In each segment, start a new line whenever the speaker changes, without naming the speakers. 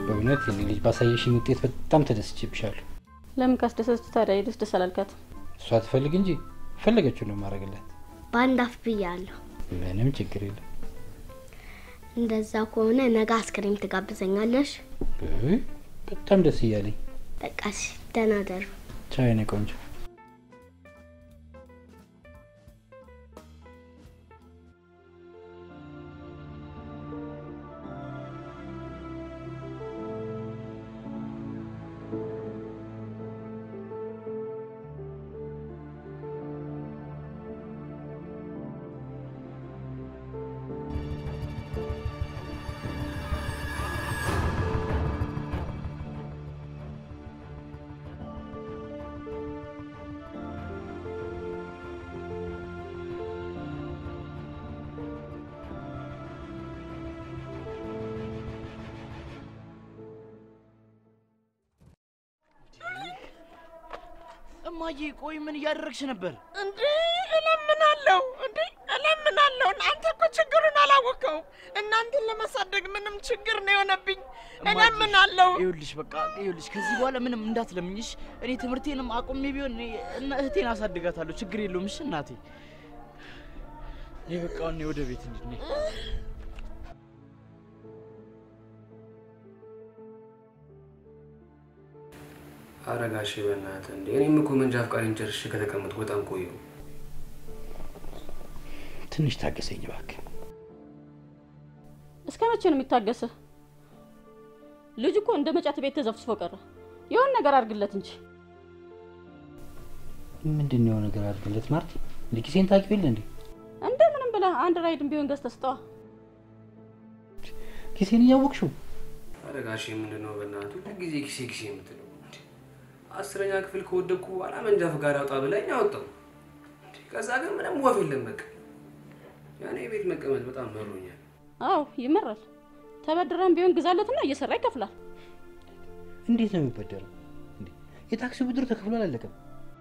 በእውነት የኔ ልጅ ባሳየሽኝ ውጤት በጣም ተደስቼብሻለሁ።
ለምን ካስደሰች ታዲያ ደስ ደስ አላልካት?
እሷ ትፈልግ እንጂ ፈለገችው ነው ማድረግላት።
በአንድ አፍ ብያለሁ።
ምንም ችግር የለም።
እንደዛ ከሆነ ነገ አስክሬም ትጋብዘኛለሽ?
ውይ፣ በጣም ደስ እያለኝ።
በቃ እሺ፣ ደህና ደሩ።
ቻው የኔ ቆንጆ።
እማዬ ቆይ ምን እያደረግሽ ነበር?
እንዴ እለምናለሁ፣ እንዴ እለምናለሁ። አንተ እኮ ችግሩን አላወቀውም። እናንተን ለማሳደግ ምንም ችግር ነው የሆነብኝ። እለምናለሁ።
ይኸውልሽ በቃ ይኸውልሽ ከዚህ በኋላ ምንም እንዳትለምኝሽ። እኔ ትምህርቴንም አቁሜ ቢሆን እኔ እና እህቴን አሳድጋታለሁ። ችግር የለውም። እሺ እናቴ። እኔ በቃ እኔ ወደ ቤት እንሂድ። ነይ።
አረጋሽ በእናትህ እንዴ! እኔም እኮ መንጃ ፈቃዴን ጨርሼ ከተቀመጥኩ በጣም ቆየሁ።
ትንሽ ታገሰኝ እባክህ።
እስከ መቼ ነው የሚታገስህ? ልጅ እኮ እንደ መጫት ቤት ተዘፍስፎ ቀረ። የሆነ ነገር አድርግለት እንጂ።
ምንድን ነው ነገር አድርግለት ማርቲ? እንደ ኪሴን ታውቂው የለ እንዴ?
እንደምንም ብለህ አንድ ራይድን ቢሆን ገዝተህ ስጠዋ።
ኪሴን እያወቅሽው
አረጋሽ ምንድን ነው በእናትህ ሁልጊዜ ኪሴ ኪሴ የምትለው? እንዴ! አስረኛ ክፍል ከወደቅኩ በኋላ መንጃ ፈቃድ አውጣ ብላኝ አወጣሁ። እንዴ! ከዛ ግን ምንም ወፍ የለም በቃ። ያኔ ቤት መቀመጥ በጣም መሮኛል።
አዎ ይመራል። ተበድረን ቢሆን ግዛለትና እየሰራ ይከፍላል።
እንዴት ነው የሚበደረው? እንዴ! የታክሲ ብድር ተከፍሎ አላለቀም።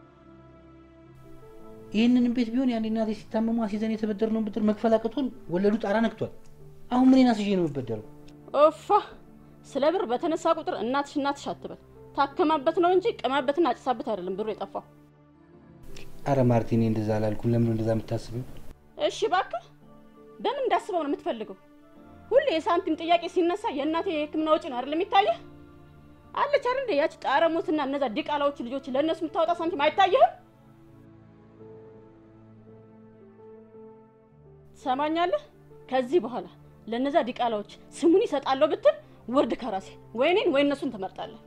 ይህንንም ቤት ቢሆን ያኔ እናቴ ሲታመሙ አስይዘን የተበደርነውን ብድር መክፈል አቅቶን ወለዱ ጣራ ነክቷል። አሁን ምን አስይዤ ነው የምበደረው?
ኦፋ ስለ ብር በተነሳ ቁጥር እናትሽ እናትሽ አትበል። ታከማበት ነው እንጂ ቅማበትና አጭሳበት አይደለም ብሩ የጠፋው።
አረ ማርቲ፣ እኔ እንደዛ አላልኩም። ለምን ነው እንደዛ የምታስበው?
እሺ እባክህ፣ በምን እንዳስበው ነው የምትፈልገው? ሁሌ የሳንቲም ጥያቄ ሲነሳ የእናቴ የሕክምና ወጪ ነው አይደለም የሚታየህ? አለች አይደል እንደ ያቺ ጣረሞትና እነዛ ዲቃላዎቹ ልጆች ለእነሱ የምታወጣ ሳንቲም አይታየህም? ሰማኛለህ? ከዚህ በኋላ ለእነዛ ዲቃላዎች ስሙን ይሰጣለሁ ብትል ውርድ ከራሴ ወይ እኔን ወይ እነሱን ትመርጣለህ።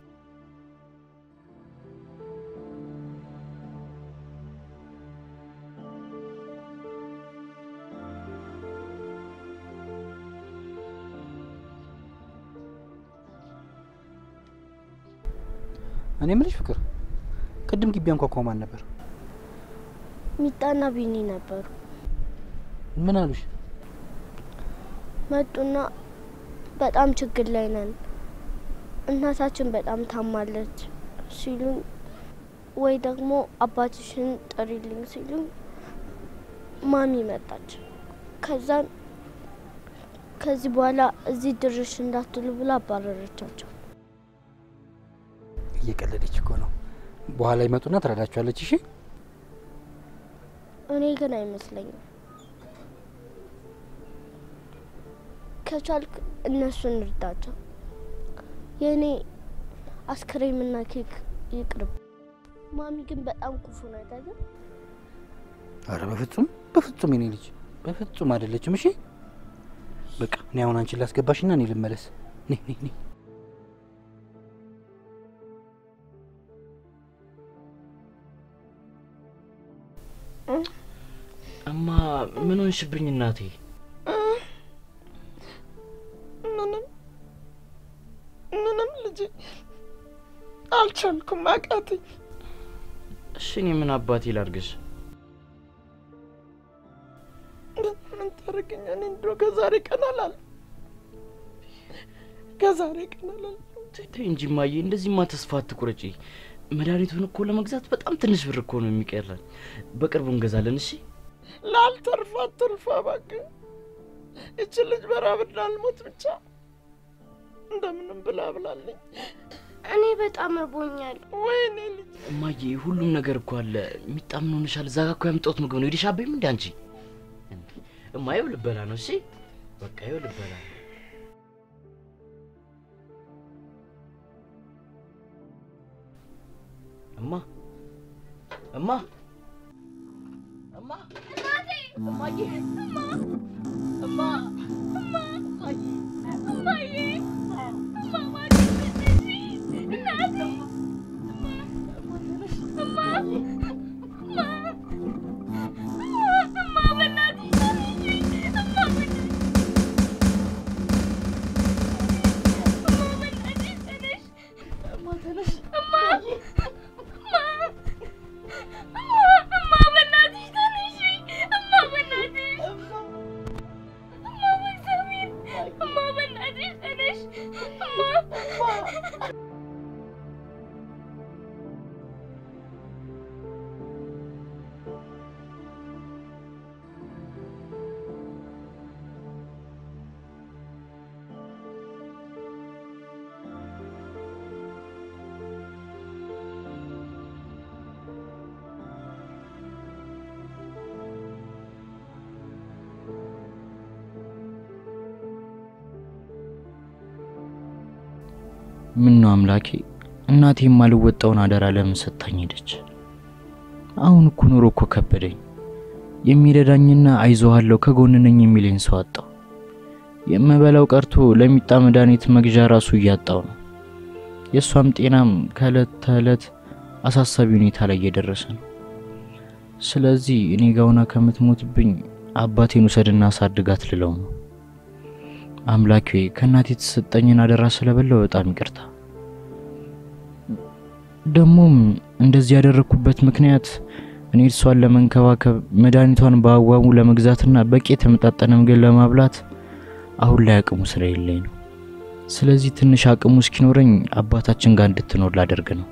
እኔ የምልሽ ፍቅር፣ ቅድም ግቢ አንኳኳ ማን ነበር?
ሚጣና ቢኒ ነበሩ።
ምን አሉሽ?
መጡና በጣም ችግር ላይ ነን፣ እናታችን በጣም ታማለች ሲሉኝ፣ ወይ ደግሞ አባትሽን ጥሪልኝ ሲሉኝ ማሚ መጣች። ከዛን ከዚህ በኋላ እዚህ ድርሽ እንዳትሉ ብላ አባረረቻቸው።
እየቀለደች እኮ ነው። በኋላ ይመጡና ትረዳቸዋለች። እሺ
እኔ ግን አይመስለኝም። ከቻልክ እነሱን እርዳቸው። የእኔ አስክሬምና ኬክ ይቅርብ። ማሚ ግን በጣም ክፉ ናት አይደል?
አረ በፍጹም በፍጹም፣ የኔ ልጅ በፍጹም አይደለችም። እሺ በቃ እኔ አሁን አንቺን ላስገባሽና እኔ ልመለስ። ነይ ነይ ነይ።
እማ ምን ሆንሽብኝ እናቴ?
ምንም ምንም ልጄ አልቻልኩም፣ አቃተኝ።
እሺ እኔ ምን አባቴ ላርግሽ?
ምን ታደርገኛለህ? እንደው ከዛሬ ቀን አላል ከዛሬ ቀን አላል
ተይ እንጂ እማዬ፣ እንደዚህማ ተስፋ አትቁረጪ። መድኃኒቱን እኮ ለመግዛት በጣም ትንሽ ብር እኮ ነው የሚቀረን። በቅርቡ እንገዛለን። እሺ
ላልተርፋ አትርፋ እባክህ። ይቺ ልጅ በራብ እንዳልሞት ብቻ እንደምንም ምናምን ብላ ብላለኝ።
እኔ በጣም እርቦኛል።
ወይኔ ልጅ
እማዬ ሁሉም ነገር እኮ አለ። የሚጣምን ሆነሻል። እዛ ጋ እኮ ያምጣሁት ምግብ ነው። ሄደሽ አበይም እንደ አንቺ እንዴ! እማ ይኸው ልበላ ነው። እሺ በቃ ይኸው ልበላ ነው። እማ እማ እማ እማዬ እማ እማ እማዬ ምን ነው አምላኬ፣ እናቴ የማልወጣውን አደራ ለምን ሰጥታኝ ሄደች? አሁን እኮ ኑሮ እኮ ከበደኝ። የሚረዳኝና አይዞሃለሁ ከጎን ነኝ የሚለኝ ሰው አጣሁ። የምበላው ቀርቶ ለሚጣ መድኃኒት መግዣ ራሱ እያጣው ነው። የእሷም ጤናም ከእለት ተዕለት አሳሳቢ ሁኔታ ላይ እየደረሰ ነው። ስለዚህ እኔ ጋውና ከምትሞትብኝ አባቴን ውሰድና አሳድጋት ልለው ነው። አምላኬ ከእናቴ የተሰጠኝን አደራ ስለበላው በጣም ይቅርታ። ደግሞም እንደዚህ ያደረግኩበት ምክንያት እኔ እሷን ለመንከባከብ መድኃኒቷን በአግባቡ ለመግዛትና በቂ የተመጣጠነ ምግብ ለማብላት አሁን ላይ አቅሙ ስለሌለኝ ነው። ስለዚህ ትንሽ አቅሙ እስኪኖረኝ አባታችን ጋር እንድትኖር ላደርግ ነው።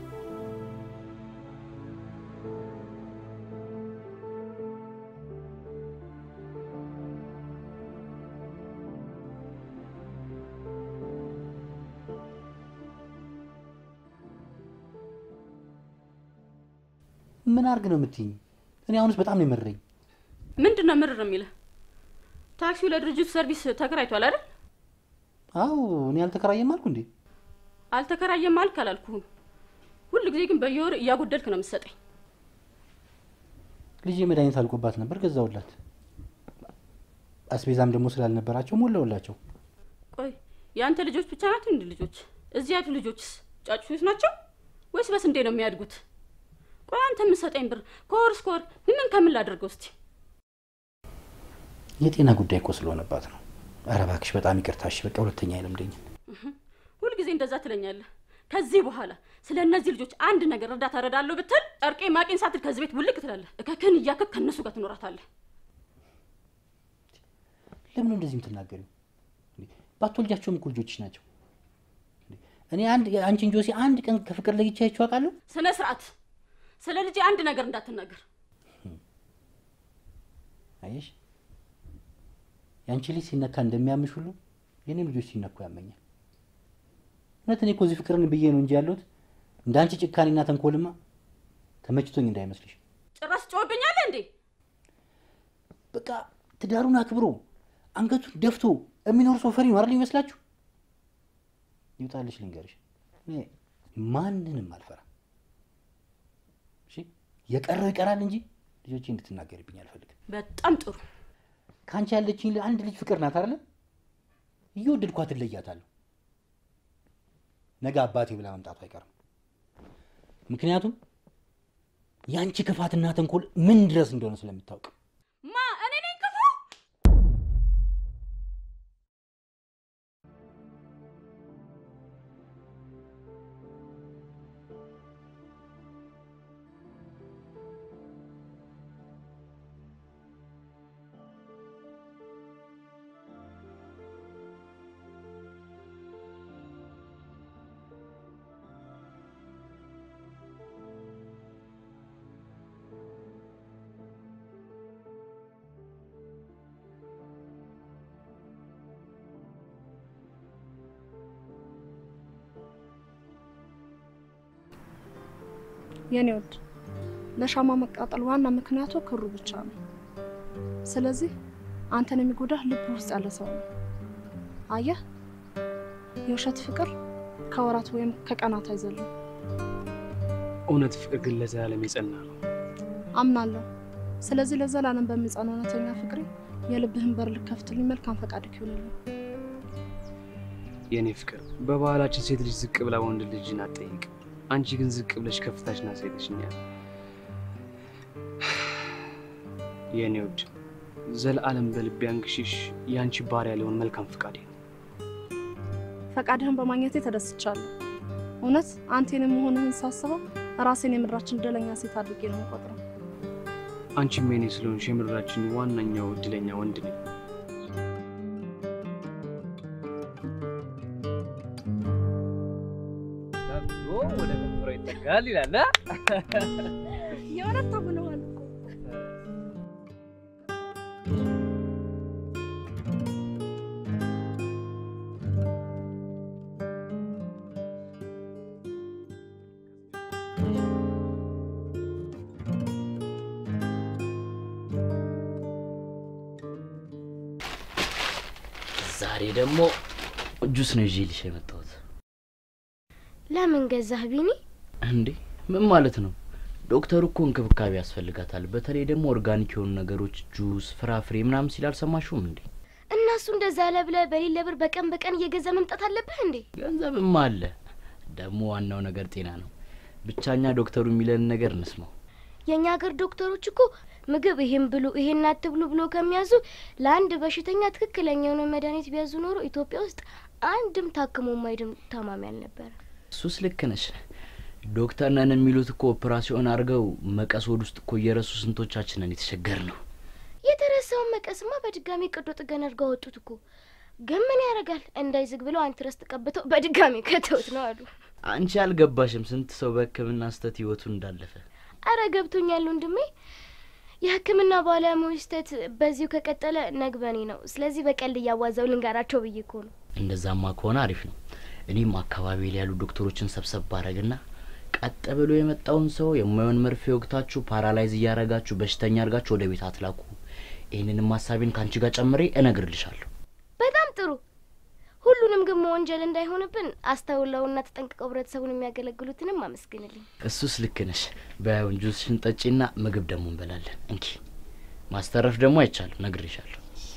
ምን አርግ ነው የምትይኝ? እኔ አሁንስ በጣም ነው የመረኝ።
ምንድን ነው ምርር የሚልህ? ታክሲው ለድርጅቱ ሰርቪስ ተከራይቷል አይደል?
አዎ እኔ አልተከራየም አልኩ እንዴ?
አልተከራየም አልክ አላልኩህም። ሁል ጊዜ ግን በየወር እያጎደልክ ነው የምትሰጠኝ።
ልጄ መድኃኒት አልቆባት ነበር ገዛውላት። አስቤዛም ደግሞ ስላልነበራቸው ሞላውላቸው።
ቆይ የአንተ ልጆች ብቻ ናቸው እንዲ ልጆች? እዚህ ያሉ ልጆችስ ጫጩቶች ናቸው ወይስ በስንዴ ነው የሚያድጉት? ቆይ አንተ የምትሰጠኝ ብር ከወር እስከ ወር ምን ከምን ላደርገው እስቲ?
የጤና ጉዳይ እኮ ስለሆነባት ነው። ኧረ እባክሽ በጣም ይቅርታ። እሺ በቃ ሁለተኛ አይለምደኝም።
ሁልጊዜ እንደዛ ትለኛለህ። ከዚህ በኋላ ስለ እነዚህ ልጆች አንድ ነገር እርዳታ እረዳለሁ ብትል ጨርቄ ማቄን ሳትል ከዚህ ቤት ውልቅ ትላለህ። እከክን እያከክ ከእነሱ ጋር ትኖራታለህ።
ለምን ነው እንደዚህ የምትናገሪው? እንዴ፣ ባትወልጃቸውም እኮ ልጆችሽ ናቸው። እንዴ፣ እኔ አንድ አንቺን ጆሲ አንድ ቀን ከፍቅር ለይቼ አይቼው አውቃለሁ?
ስነ ስርዓት። ስለ ልጄ አንድ ነገር እንዳትናገር።
አየሽ፣ የአንቺ ልጅ ሲነካ እንደሚያምሽ ሁሉ የኔም ልጆች ሲነኩ ያመኛል። እውነት እኔ እኮ እዚህ ፍቅርን ብዬ ነው እንጂ ያለሁት እንደ አንቺ ጭካኔና ተንኮልማ ተመችቶኝ እንዳይመስልሽ።
ጭራሽ ጮህብኛለህ እንዴ?
በቃ ትዳሩን አክብሮ አንገቱን ደፍቶ የሚኖር ሰው ፈሪ ነው አይደል ይመስላችሁ? ይውጣልሽ ልንገርሽ፣ እኔ ማንንም አልፈራም። እሺ የቀረው ይቀራል እንጂ ልጆቼ እንድትናገርብኝ አልፈልግም።
በጣም ጥሩ።
ከአንቺ ያለችኝ አንድ ልጅ ፍቅር ናት አይደለ? እየወደድኳት እለያታለሁ። ነገ አባቴ ብላ መምጣቱ አይቀርም። ምክንያቱም የአንቺ ክፋትና ተንኮል ምን ድረስ እንደሆነ ስለምታውቅ
ማ እኔ ነኝ ክፉ?
የኔ ውድ ለሻማ መቃጠል ዋና ምክንያቱ ክሩ ብቻ ነው። ስለዚህ አንተን የሚጎዳህ ልብ ውስጥ ያለ ሰው ነው። አየህ፣ የውሸት ፍቅር ከወራት ወይም ከቀናት አይዘልም።
እውነት ፍቅር ግን ለዘላለም የጸና ነው።
አምናለሁ። ስለዚህ ለዘላለም በሚጸና እውነተኛ ፍቅሬ የልብህን በር ልከፍትልኝ መልካም ፈቃድ ይሁንልኝ።
የእኔ ፍቅር በባህላችን ሴት ልጅ ዝቅ ብላ ወንድ ልጅን አትጠይቅ። አንቺ ግን ዝቅ ብለሽ ከፍታሽን አሳይተሽኛል። የእኔ ውድ ዘለዓለም በልቤ አንግሽሽ የአንቺ ባሪያ ሊሆን መልካም ፈቃዴ ነው።
ፈቃድህን በማግኘቴ ተደስቻለሁ። እውነት አንቴን መሆንህን ሳስበው ራሴን የምድራችን እድለኛ ሴት አድርጌ ነው የምቆጥረው።
አንቺም የኔ ስለሆንሽ የምድራችን ዋነኛው እድለኛ ወንድ ነኝ።
ወደ ከንፈሯ ይጠጋል ይላል።
የእውነት ታምነዋል እኮ
ዛሬ ደግሞ ጁስ ነው ይዤልሽ የመጣሁት።
ለምን ገዛህ ቢኒ?
እንዴ ምን ማለት ነው? ዶክተሩ እኮ እንክብካቤ ያስፈልጋታል። በተለይ ደግሞ ኦርጋኒክ የሆኑ ነገሮች፣ ጁስ፣ ፍራፍሬ ምናምን ሲል አልሰማሽውም እንዴ?
እነሱ እንደዛ ለብለህ በሌለ ብር በቀን በቀን እየገዛ መምጣት አለብህ እንዴ?
ገንዘብማ አለ። ደግሞ ዋናው ነገር ጤና ነው። ብቻኛ ዶክተሩ የሚለን ነገር እንስማው።
የእኛ ሀገር ዶክተሮች እኮ ምግብ ይሄን ብሉ ይሄን አትብሉ ብሎ ከሚያዙ ለአንድ በሽተኛ ትክክለኛ የሆነ መድኃኒት ቢያዙ ኖሮ ኢትዮጵያ ውስጥ አንድም ታክሞ ማይድን ታማሚ አልነበረ።
እሱስ ልክ ነሽ። ዶክተር ነን የሚሉት እኮ ኦፕራሲዮን አድርገው መቀስ ሆድ ውስጥ እኮ እየረሱ ስንቶቻችንን የተቸገር ነው።
የተረሳውን መቀስማ በድጋሚ ቀዶ ጥገና አድርገው አወጡት እኮ። ግን ምን ያደርጋል እንዳይዝግ ብለው አንትረስ ተቀብተው በድጋሚ ከተውት ነው አሉ።
አንቺ አልገባሽም ስንት ሰው በሕክምና ስህተት ህይወቱን እንዳለፈ።
አረ ገብቶኛል ወንድሜ። የሕክምና ባለሙያዎች ስህተት በዚሁ ከቀጠለ ነግበኔ ነው። ስለዚህ በቀልድ እያዋዛው ልንጋራቸው ብዬ እኮ ነው።
እንደዛማ ከሆነ አሪፍ ነው። እኔም አካባቢ ላይ ያሉ ዶክተሮችን ሰብሰብ ባረግና ቀጥ ብሎ የመጣውን ሰው የማየውን መርፌ ወግታችሁ ፓራላይዝ እያረጋችሁ በሽተኛ አድርጋችሁ ወደ ቤት አትላኩ። ይህንንም ሀሳቤን ከአንቺ ጋር ጨምሬ እነግርልሻለሁ።
በጣም ጥሩ። ሁሉንም ግን መወንጀል እንዳይሆንብን አስተውለውና ተጠንቅቀው ህብረተሰቡን የሚያገለግሉትንም አመስግንልኝ።
እሱስ ልክ ነሽ። በያውን ጁስሽን ጠጪና ምግብ ደግሞ እንበላለን። እንኪ ማስተረፍ ደግሞ አይቻልም፣ ነግሬሻለሁ።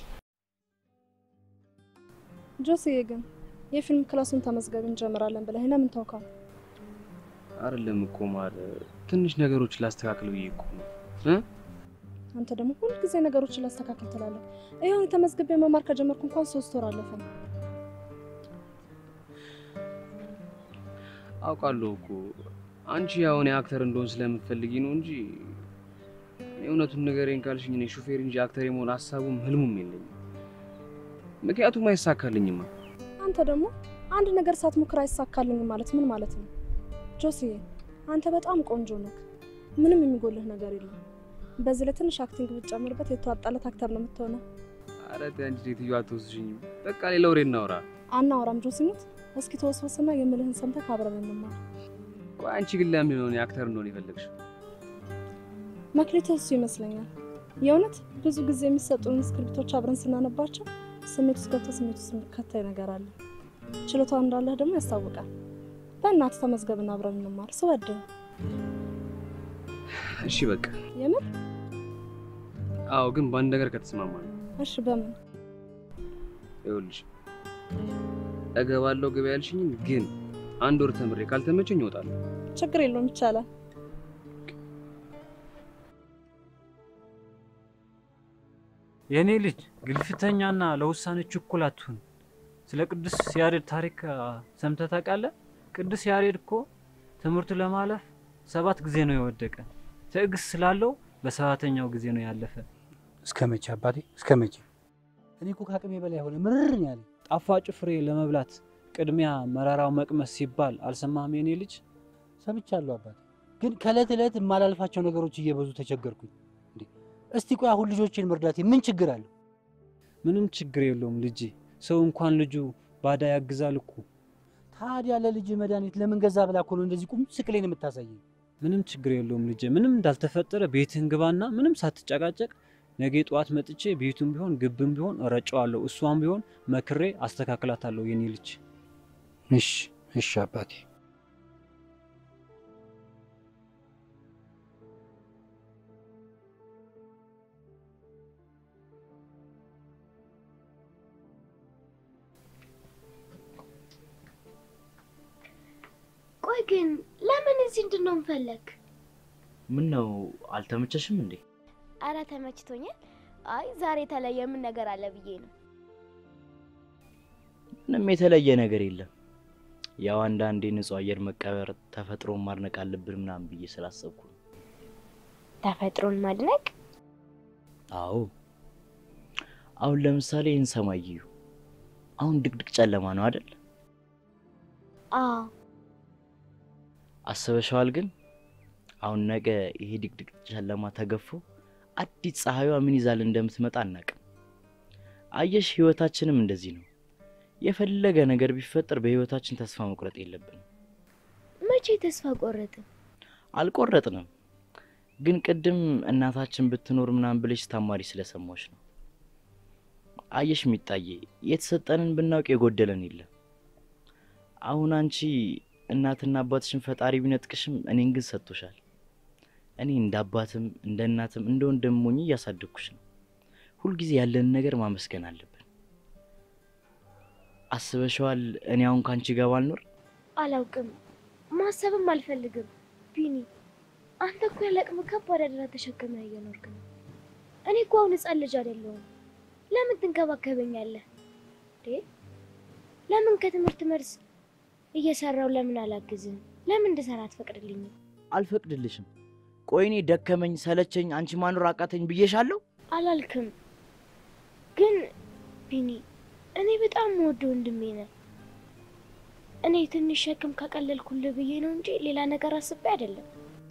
ጆስዬ ግን የፊልም ክላሱን ተመዝገብ እንጀምራለን ብለህ ለምን ተውካል?
አይደለም እኮ ማር ትንሽ ነገሮች ላስተካክል ብዬ እኮ ነው እ
አንተ ደግሞ ሁልጊዜ ነገሮችን ላስተካክል ትላለህ። ይኸው ተመዝግቤ መማር ከጀመርኩ እንኳን ሶስት ወር አለፈ።
አውቃለሁ እኮ አንቺ ያው እኔ አክተር እንደሆን ስለምትፈልጊ ነው እንጂ የእውነቱን ንገረኝ ካልሽኝ እኔ ሹፌር እንጂ አክተር የመሆን ሀሳቡም ህልሙም የለኝም። ምክንያቱም አይሳካልኝማ።
አንተ ደግሞ አንድ ነገር ሳትሞክር አይሳካልኝም ማለት ምን ማለት ነው? ጆስዬ አንተ በጣም ቆንጆ ነህ። ምንም የሚጎልህ ነገር የለም። በዚህ ላይ ትንሽ አክቲንግ ብትጨምርበት የተዋጣለት አክተር ነው የምትሆነው።
ኧረ ተይ አንቺ ሴትዮ አትወስጂኝም። በቃ ሌላ ወሬ እናውራ።
አናወራም ጆሲ ሙት። እስኪ ተወስወስና የምልህን ሰምተህ አብረን እንማር።
ቆይ አንቺ ግን ለምን ነው እኔ አክተር እንደሆነ የፈለግሽው?
መክሊትህ እሱ ይመስለኛል። የእውነት ብዙ ጊዜ የሚሰጡን ስክሪፕቶች አብረን ስናነባቸው ስሜት ውስጥ ገብተህ ስሜት ውስጥ የሚከታይ ነገር አለ። ችሎታው እንዳለህ ደግሞ ያስታውቃል። በእናትህ ተመዝገብና አብረን እንማር ስወድህ።
እሺ በቃ
የምር
አዎ፣ ግን በአንድ ነገር ከተስማማን
እሺ። በምን
ይኸውልሽ እገባለሁ ገበያ ያልሽኝን ግን አንድ ወር ተምሬ ካልተመቸኝ እወጣለሁ።
ችግር የለውም ይቻላል።
የእኔ ልጅ ግልፍተኛና ለውሳኔ ችኩል አትሁን። ስለ ቅዱስ ያሬድ ታሪክ ሰምተህ ታውቃለህ? ቅዱስ ያሬድ እኮ ትምህርቱ ለማለፍ ሰባት ጊዜ ነው የወደቀ። ትዕግስት ስላለው በሰባተኛው ጊዜ ነው ያለፈ።
እስከ መቼ አባቴ እስከ መቼ? እኔ እኮ ከአቅሜ በላይ ሆነ ምርር ነው ያለኝ።
ጣፋጭ ፍሬ ለመብላት ቅድሚያ መራራው መቅመስ ሲባል አልሰማህም? የኔ ልጅ
ሰምቻለሁ አባቴ፣ ግን ከእለት ዕለት የማላልፋቸው ነገሮች እየበዙ ተቸገርኩኝ። እንዴ እስቲ ቆይ አሁን ልጆቼን መርዳቴ ምን ችግር አለው?
ምንም ችግር የለውም ልጄ። ሰው እንኳን ልጁ ባዳ ያግዛል እኮ።
ታዲያ ለልጅ መድኃኒት ለምን ገዛ ብላ እኮ ነው እንደዚህ ቁም ስቅሌን የምታሳየኝ?
ምንም ችግር የለውም ልጄ። ምንም እንዳልተፈጠረ ቤትህን ግባና ምንም ሳትጨቃጨቅ ነገ ጠዋት መጥቼ ቤቱም ቢሆን ግብም ቢሆን እረጨዋለሁ። እሷም ቢሆን መክሬ አስተካክላታለሁ የኔ ልጅ።
እሺ እሺ አባቴ።
ቆይ ግን ለምን እዚህ እንድንሆን ፈለግ?
ምን ነው አልተመቸሽም እንዴ?
አረ ተመችቶኛል። አይ ዛሬ የተለየ ምን ነገር አለ ብዬ ነው።
ምንም የተለየ ነገር የለም። ያው አንዳንዴ ንጹህ አየር መቀበር ተፈጥሮን ማድነቅ አለብን ምናምን ብዬ ስላሰብኩ ነው።
ተፈጥሮን ማድነቅ?
አዎ አሁን ለምሳሌ ይህን ሰማይ እዩ። አሁን ድቅድቅ ጨለማ ነው አይደል?
አዎ
አስበሽዋል? ግን አሁን ነገ ይሄ ድቅድቅ ጨለማ ተገፎ አዲስ ፀሐይዋ ምን ይዛል እንደምትመጣ አናቅም። አየሽ፣ ህይወታችንም እንደዚህ ነው። የፈለገ ነገር ቢፈጠር በህይወታችን ተስፋ መቁረጥ የለብንም።
መቼ ተስፋ ቆረጥን?
አልቆረጥንም። ግን ቅድም እናታችን ብትኖር ምናምን ብለሽ ታማሪ ስለሰማሽ ነው። አየሽ ሚጣዬ፣ የተሰጠንን ብናውቅ የጎደለን የለም። አሁን አንቺ እናትና አባትሽን ፈጣሪ ቢነጥቅሽም እኔን ግን ሰጥቶሻል። እኔ እንደ አባትም እንደ እናትም እንደ ወንድም ሆኜ እያሳደግኩሽ ነው። ሁልጊዜ ያለንን ነገር ማመስገን አለብን። አስበሽዋል? እኔ አሁን ከአንቺ ጋር ባልኖር
አላውቅም፣ ማሰብም አልፈልግም። ቢኒ፣ አንተ እኮ ያለ አቅም ከባድ አደራ ተሸክመህ እየኖርክ ነው። እኔ እኮ አሁን ህጻን ልጅ አይደለሁም። ለምን ትንከባከበኛለህ? እንዴ ለምን ከትምህርት መልስ እየሰራው ለምን አላግዝህም? ለምን እንድሰራ አትፈቅድልኝም?
አልፈቅድልሽም። ቆይ እኔ ደከመኝ ሰለቸኝ አንቺ ማኖር አቃተኝ ብዬሻለሁ?
አላልክም። ግን ቢኒ እኔ በጣም ወደ ወንድሜ ነህ። እኔ ትንሽ ሸክም ካቀለልኩልህ ብዬ ነው እንጂ ሌላ ነገር አስቤ አይደለም።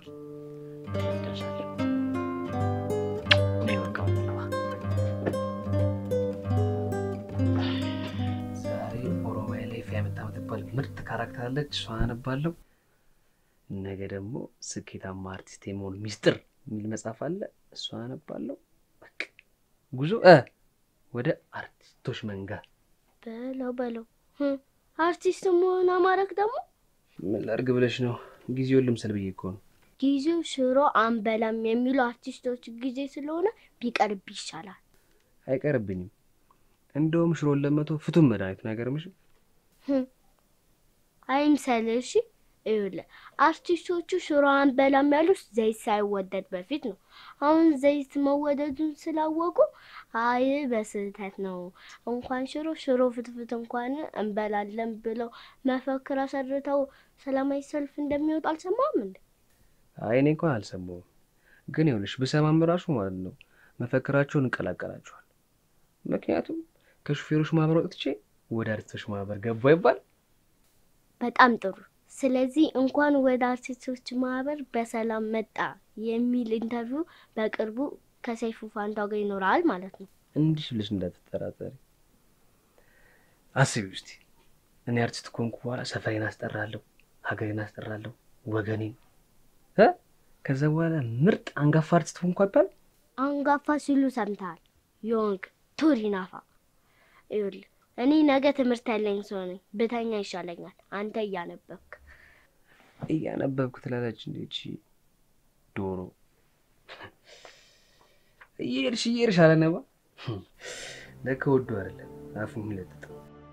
እኔ በቃ ልግባ።
ዛሬ ኦሮሚያ ላይ ፊያ የምታመትባል ምርጥ ካራክተር አለች። እሷን አነባለሁ። ነገ ደግሞ ስኬታማ አርቲስት የመሆን ሚስጥር የሚል መጽሐፍ አለ። እሷን አነባለሁ። በቃ ጉዞ እ ወደ አርቲስቶች መንጋ።
በለው በለው ህም፣ አርቲስት መሆን አማረክ ደግሞ
ምን ላድርግ ብለሽ ነው? ጊዜውን ልምሰል ብዬ እኮ ነው።
ጊዜው ሽሮ አንበላም የሚሉ አርቲስቶች ጊዜ ስለሆነ ቢቀርብ ይሻላል።
አይቀርብኝም። እንደውም ሽሮን ለመቶ ፍቱን መድኃኒት ነው። አይገርምሽም?
ህም፣ አይምሰልህ። እሺ ይኸውልህ አርቲስቶቹ ሽሮ አንበላም ያሉት ዘይት ሳይወደድ በፊት ነው። አሁን ዘይት መወደዱን ስላወቁ አይ በስህተት ነው እንኳን ሽሮ ሽሮ ፍትፍት እንኳን እንበላለን ብለው መፈክር አሰርተው ሰላማዊ ሰልፍ እንደሚወጡ አልሰማም እንዴ?
አይ እኔ እንኳን አልሰማሁም፣ ግን ይኸውልሽ ብሰማም ራሱ ማለት ነው መፈክራቸውን እንቀላቀላቸዋል። ምክንያቱም ከሹፌሮች ማህበር ወጥቼ ወደ አርቲስቶች ማህበር ገባ ይባል።
በጣም ጥሩ። ስለዚህ እንኳን ወደ አርቲስቶች ማህበር በሰላም መጣ የሚል ኢንተርቪው በቅርቡ ከሰይፉ ፋንታው ጋር ይኖራል ማለት ነው።
እንዲህ ብለሽ እንዳትጠራጠሪ። አስቢ ውስቲ እኔ አርቲስት ከሆንኩ በኋላ ሰፈሬን አስጠራለሁ፣ ሀገሬን አስጠራለሁ፣ ወገኔን እ ከዛ በኋላ ምርጥ አንጋፋ አርቲስት ሆንኩ አይባል።
አንጋፋ ሲሉ ሰምተሃል? ዮንግ ቱሪናፋ። ይኸውልህ እኔ ነገ ትምህርት ያለኝ ሰው ነኝ። ብተኛ ይሻለኛል። አንተ እያነበብክ
እያነበብኩ ትላለች እንዴ ይቺ ዶሮ። እየሄድሽ እየሄድሽ አለነባ ለከ ወዶ አይደለም አፉ የሚለጥጠው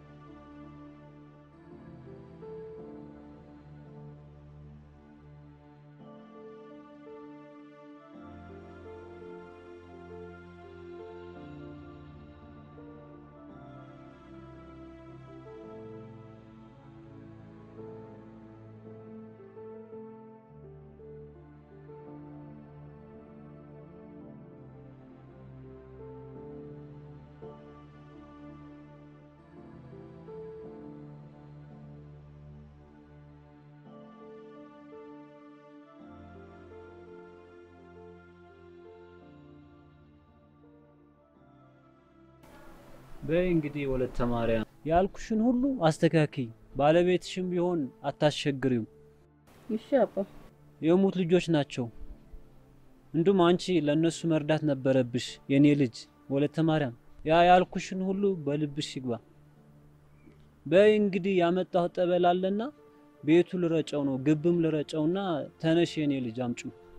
በይ እንግዲህ ወለተ ማርያም ያልኩሽን ሁሉ አስተካክይ። ባለቤትሽም ቢሆን አታስቸግሪው።
እሺ አባ።
የሙት ልጆች ናቸው። እንዲሁም አንቺ ለእነሱ መርዳት ነበረብሽ የኔ ልጅ ወለተ ማርያም። ያ ያልኩሽን ሁሉ በልብሽ ይግባ። በይ እንግዲህ ያመጣሁ ጠበል አለና ቤቱ ልረጨው ነው፣ ግብም ልረጨውና ተነሽ የኔ ልጅ አምጩ።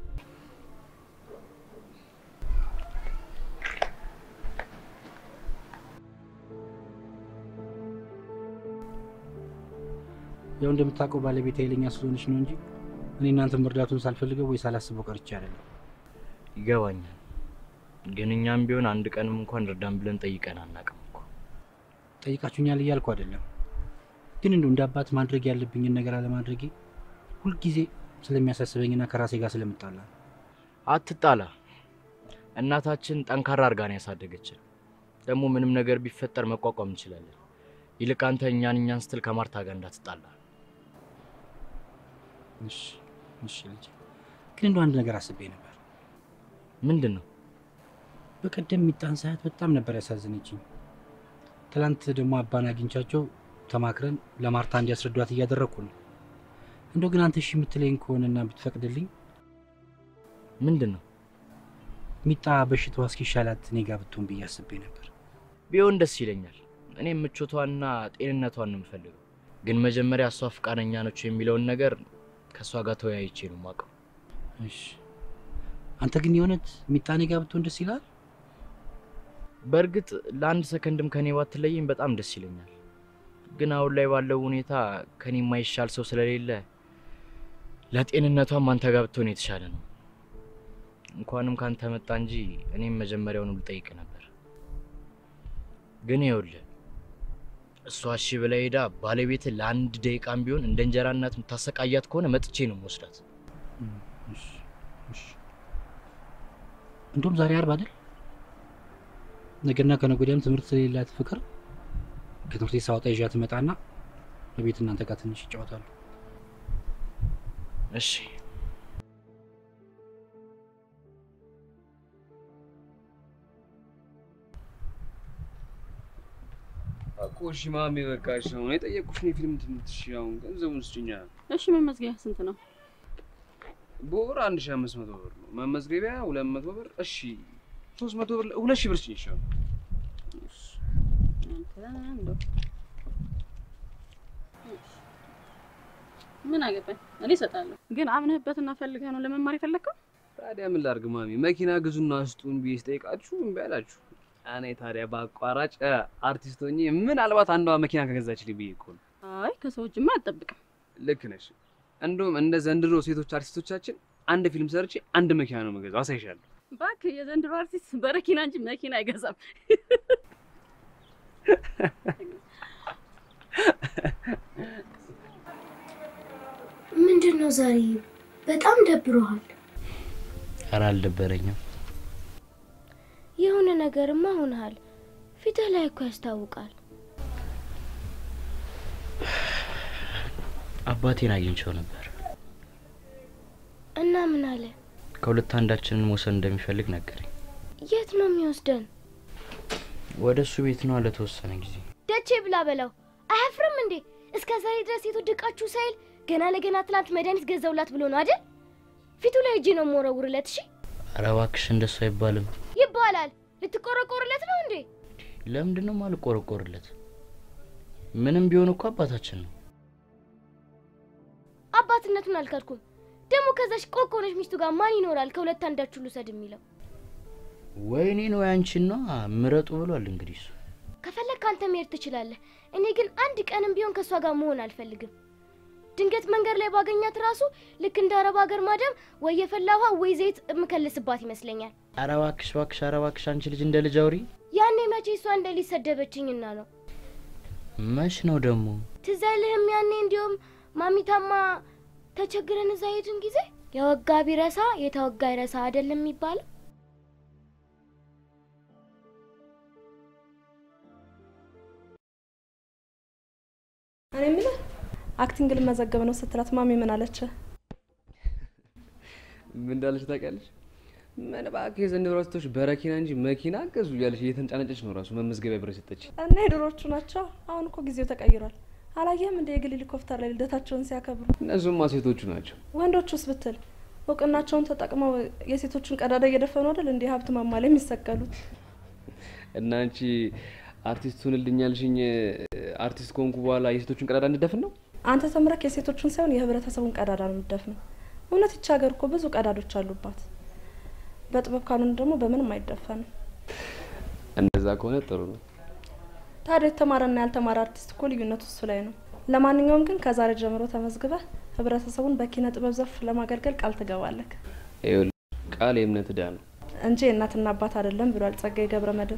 ያው እንደምታውቀው ባለቤት ኃይለኛ ስለሆነች ነው እንጂ እኔ እናንተ መርዳቱን ሳልፈልገው ወይ ሳላስበው ቀርቼ አይደለም።
ይገባኛል። ግን እኛም ቢሆን አንድ ቀንም እንኳን እርዳን ብለን ጠይቀን አናውቅም እኮ።
ጠይቃችሁኛል እያልኩ አይደለም፣ ግን እንደው እንደ አባት ማድረግ ያለብኝን ነገር አለማድረጌ ሁልጊዜ ስለሚያሳስበኝና ከራሴ ጋር ስለምጣላ ነው።
አትጣላ። እናታችን ጠንካራ አድርጋ ነው ያሳደገችን። ደግሞ ምንም ነገር ቢፈጠር መቋቋም እንችላለን። ይልቅ አንተ እኛን እኛን ስትል ከማርታ ጋር እንዳትጣላ።
እሺ እሺ ልጅ፣ ግን እንደው አንድ ነገር አስቤ ነበር።
ምንድን ነው?
በቀደም ሚጣን ሳያት በጣም ነበር ያሳዝነችኝ። ትላንት ደግሞ አባን አግኝቻቸው ተማክረን ለማርታ እንዲያስረዷት እያደረግኩ ነው። እንደው ግን አንተ እሺ የምትለኝ ከሆነና ብትፈቅድልኝ
ምንድን ነው?
ሚጣ በሽታዋ እስኪሻላት እኔ ጋር ብትሆን ብዬ አስቤ ነበር።
ቢሆን ደስ ይለኛል። እኔም ምቾቷንና ጤንነቷን ነው የምፈልገው። ግን መጀመሪያ እሷ ፈቃደኛ ነች የሚለውን ነገር ከእሷ ጋር ተወያይቼ ነው የማውቀው።
እሺ አንተ ግን የእውነት ሚጣ እኔ ጋር ብትሆን ደስ ይላል?
በእርግጥ ለአንድ ሰከንድም ከኔ ባትለይም በጣም ደስ ይለኛል። ግን አሁን ላይ ባለው ሁኔታ ከኔ የማይሻል ሰው ስለሌለ ለጤንነቷም አንተ ጋር ብትሆን የተሻለ ነው። እንኳንም ካንተ መጣ እንጂ እኔም መጀመሪያውኑ ልጠይቅ ነበር። ግን ይኸውልህ እሷ እሺ ብላ ሄዳ ባለቤት ለአንድ ደቂቃም ቢሆን እንደ እንጀራ እናት የምታሰቃያት ከሆነ መጥቼ ነው የምወስዳት።
እሺ እሺ። እንደውም ዛሬ አርብ አይደል? ነገና ከነገ ወዲያም ትምህርት ስለሌላት ፍቅር ከትምህርት ቤት ሳወጣ ይዣት ትመጣና በቤት እናንተ ጋር ትንሽ ይጫወታሉ።
እሺ
እኮ እሺ ማሜ በቃ እሺ አሁን የጠየቅኩሽን የፊልም ትምህርት እሺ አሁን ገንዘቡን ስጭኛ
እሺ መመዝገያ ስንት ነው?
በወር አንድ ሺህ አምስት መቶ ብር ነው መመዝገቢያ ሁለት መቶ ብር እሺ ሶስት መቶ ብር ሁለት ሺህ ብር ስጭኝ እሺ አሁን
አንተ እንደው ምን አገባኝ እኔ እሰጣለሁ። ግን አምነህበትና ፈልገህ ነው ለመማር የፈለግከው?
ታዲያ ምን ላድርግ ማሚ መኪና ግዙና ስጡን ብዬ ስጠይቃችሁ እምቢ አላችሁ እኔ ታዲያ በአቋራጭ እ፣ አርቲስት ሆኜ ምናልባት አንዷ መኪና ከገዛችልኝ ብዬ እኮ ነው
አይ ከሰው እጅማ አልጠብቅም።
ልክ ነሽ እንደውም እንደ ዘንድሮ ሴቶች አርቲስቶቻችን አንድ ፊልም ሰርቼ አንድ መኪና ነው የምገዛው አሳይሻለሁ
እባክህ የዘንድሮ አርቲስት በረኪና እንጂ መኪና አይገዛም።
ምንድን ነው ዛሬ በጣም ደብሮሃል?
ኧረ አልደበረኝም።
የሆነ ነገርማ ሆነሃል። ፊትህ ላይ እኮ ያስታውቃል።
አባቴን አግኝቼው ነበር።
እና ምን አለ?
ከሁለት አንዳችንን መውሰድ እንደሚፈልግ ነገረኝ።
የት ነው የሚወስደን?
ወደ እሱ ቤት ነው ለተወሰነ ጊዜ።
ደቼ ብላ በላው። አያፍርም እንዴ? እስከ ዛሬ ድረስ የተወደቃችሁ ሳይል ገና ለገና ትናንት መድኃኒት ገዛውላት ብሎ ነው አይደል? ፊቱ ላይ እጄ ነው የምወረውርለት። እሺ
ኧረ እባክሽ እንደሱ አይባልም።
ይባላል። ልትቆረቆርለት ነው እንዴ?
ለምንድን ነው ማልቆረቆርለት? ምንም ቢሆን እኮ አባታችን ነው።
አባትነቱን አልካድኩም። ደግሞ ከዛሽ ቆቆነች ሚስቱ ጋር ማን ይኖራል? ከሁለት አንዳችሁ ልውሰድ የሚለው
ወይ እኔን ወይ አንቺን ነው ምረጡ ብሏል። እንግዲህ እሱ
ከፈለግ ከአንተ መሄድ ትችላለህ። እኔ ግን አንድ ቀንም ቢሆን ከእሷ ጋር መሆን አልፈልግም። ድንገት መንገድ ላይ ባገኛት ራሱ ልክ እንደ አረብ ሀገር ማዳም ወይ የፈላ ውሃ ወይ ዘይት የምከልስባት ይመስለኛል።
ኧረ እባክሽ እባክሽ፣ ኧረ እባክሽ አንቺ ልጅ እንደ ልጅ አውሪ።
ያኔ መቼ እሷ እንደ ልጅ ሰደበችኝና ነው።
መች ነው ደግሞ?
ትዝ አይልህም? ያኔ እንዲሁም ማሚታማ ተቸግረን እዛ ሄድን ጊዜ የወጋ ቢረሳ የተወጋ ይረሳ አይደለም የሚባለው?
እኔ የምልህ አክቲንግ ልመዘገብ ነው ስትላት ማሚ ምን አለች?
ምን እንዳለች ታውቂያለሽ? ምን እባክህ የዘንድሮ አርቲስቶች በረኪና እንጂ መኪና ገዙ እያለች እየተንጫነጨች ነው ራሱ መመዝገቢያ ብር የሰጠች።
እና የድሮቹ ናቸው። አሁን እኮ ጊዜው ተቀይሯል። አላየህም እንደ የግል ሄሊኮፕተር ላይ ልደታቸውን ሲያከብሩ?
እነሱማ ሴቶቹ ናቸው።
ወንዶቹስ ብትል እውቅናቸውን ተጠቅመው የሴቶችን ቀዳዳ እየደፈኑ አይደል እንዲህ ሀብት ማማ ላይ የሚሰቀሉት?
እና አንቺ አርቲስት ሁንልኛልሽኝ አርቲስት ከሆንኩ በኋላ የሴቶቹን ቀዳዳ እንድደፍን ነው?
አንተ ተምረክ የሴቶችን ሳይሆን የህብረተሰቡን ቀዳዳ ነው የምትደፍነው። እውነት ይቺ ሀገር እኮ ብዙ ቀዳዶች አሉባት። በጥበብ ካልሆነ ደግሞ በምንም አይደፈንም።
እንደዛ ከሆነ ጥሩ ነው።
ታዲያ የተማረና ያልተማረ አርቲስት እኮ ልዩነቱ እሱ ላይ ነው። ለማንኛውም ግን ከዛሬ ጀምሮ ተመዝግበህ ህብረተሰቡን በኪነ ጥበብ ዘርፍ ለማገልገል ቃል ትገባለህ
ይኸውልሽ ቃል የእምነት ዕዳ ነው።
እንጂ የእናትና አባት አይደለም ብሏል ጸጋዬ ገብረ መድኅን።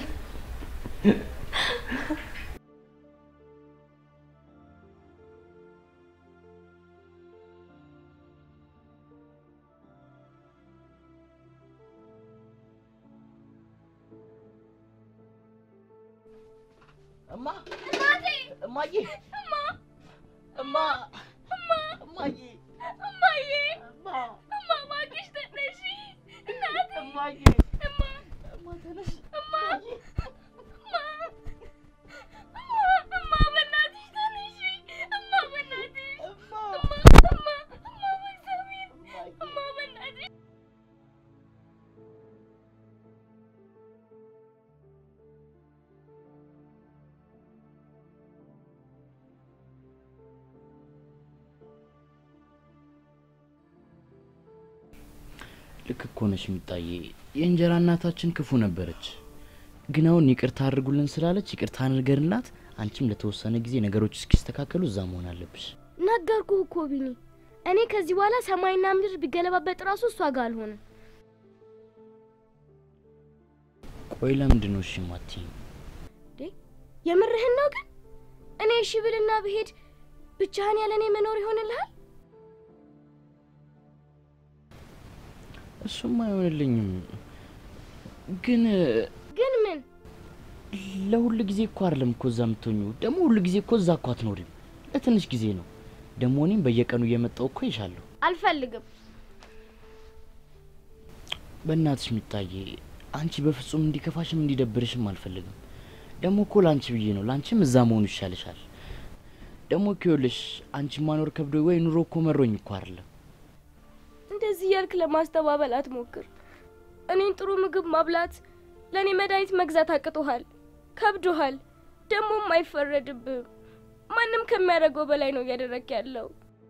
እማ እናቴ እማዬ እማ እማ እማ እማዬ እማዬ እማ እማ እባክሽ ተነሺ እናቴ እማዬ እማ እማ ተነሽ እማ እማ እማ በእናትሽ ተነሺ እማ በእናትሽ እማ እማ እማ በእግዚአብሔር እማ በእናትሽ
ልክ እኮ ነሽ ሚጣዬ። የእንጀራ እናታችን ክፉ ነበረች፣ ግን አሁን ይቅርታ አድርጉልን ስላለች ይቅርታ አድርገንላት፣ አንቺም ለተወሰነ ጊዜ ነገሮች እስኪስተካከሉ እዛ መሆን አለብሽ።
ነገርኩህ እኮ ቢኒ። እኔ ከዚህ በኋላ ሰማይና ምድር ቢገለባበጥ ራሱ እሷ ጋር አልሆንም።
ቆይ ለምንድን ነው እሺ የማትይኝ?
የምርህን ነው ግን? እኔ እሺ ብልና ብሄድ ብቻህን ያለ እኔ መኖር ይሆንልሃል?
እሱም አይሆንልኝም፣ ግን
ግን ምን
ለሁሉ ጊዜ እኮ አይደለም እኮ እዛ የምትሆኙ። ደግሞ ሁሉ ጊዜ እኮ እዛ እኮ አትኖሪም፣ ለትንሽ ጊዜ ነው። ደግሞ እኔም በየቀኑ እየመጣው እኮ ይሻለሁ።
አልፈልግም።
በእናትሽ ሚጣዬ፣ አንቺ በፍጹም እንዲከፋሽም እንዲደብርሽም አልፈልግም። ደግሞ እኮ ለአንቺ ብዬ ነው። ለአንቺም እዛ መሆኑ ይሻልሻል። ደግሞ እኮ ይኸውልሽ አንቺ ማኖር ከብዶ ወይ ኑሮ እኮ መሮኝ እኮ አይደለም።
እንደዚህ እያልክ ለማስተባበል አትሞክር። እኔን ጥሩ ምግብ ማብላት፣ ለእኔ መድኃኒት መግዛት አቅቶሃል፣ ከብዶሃል። ደግሞም አይፈረድብህም። ማንም ከሚያደርገው በላይ ነው እያደረግ ያለው።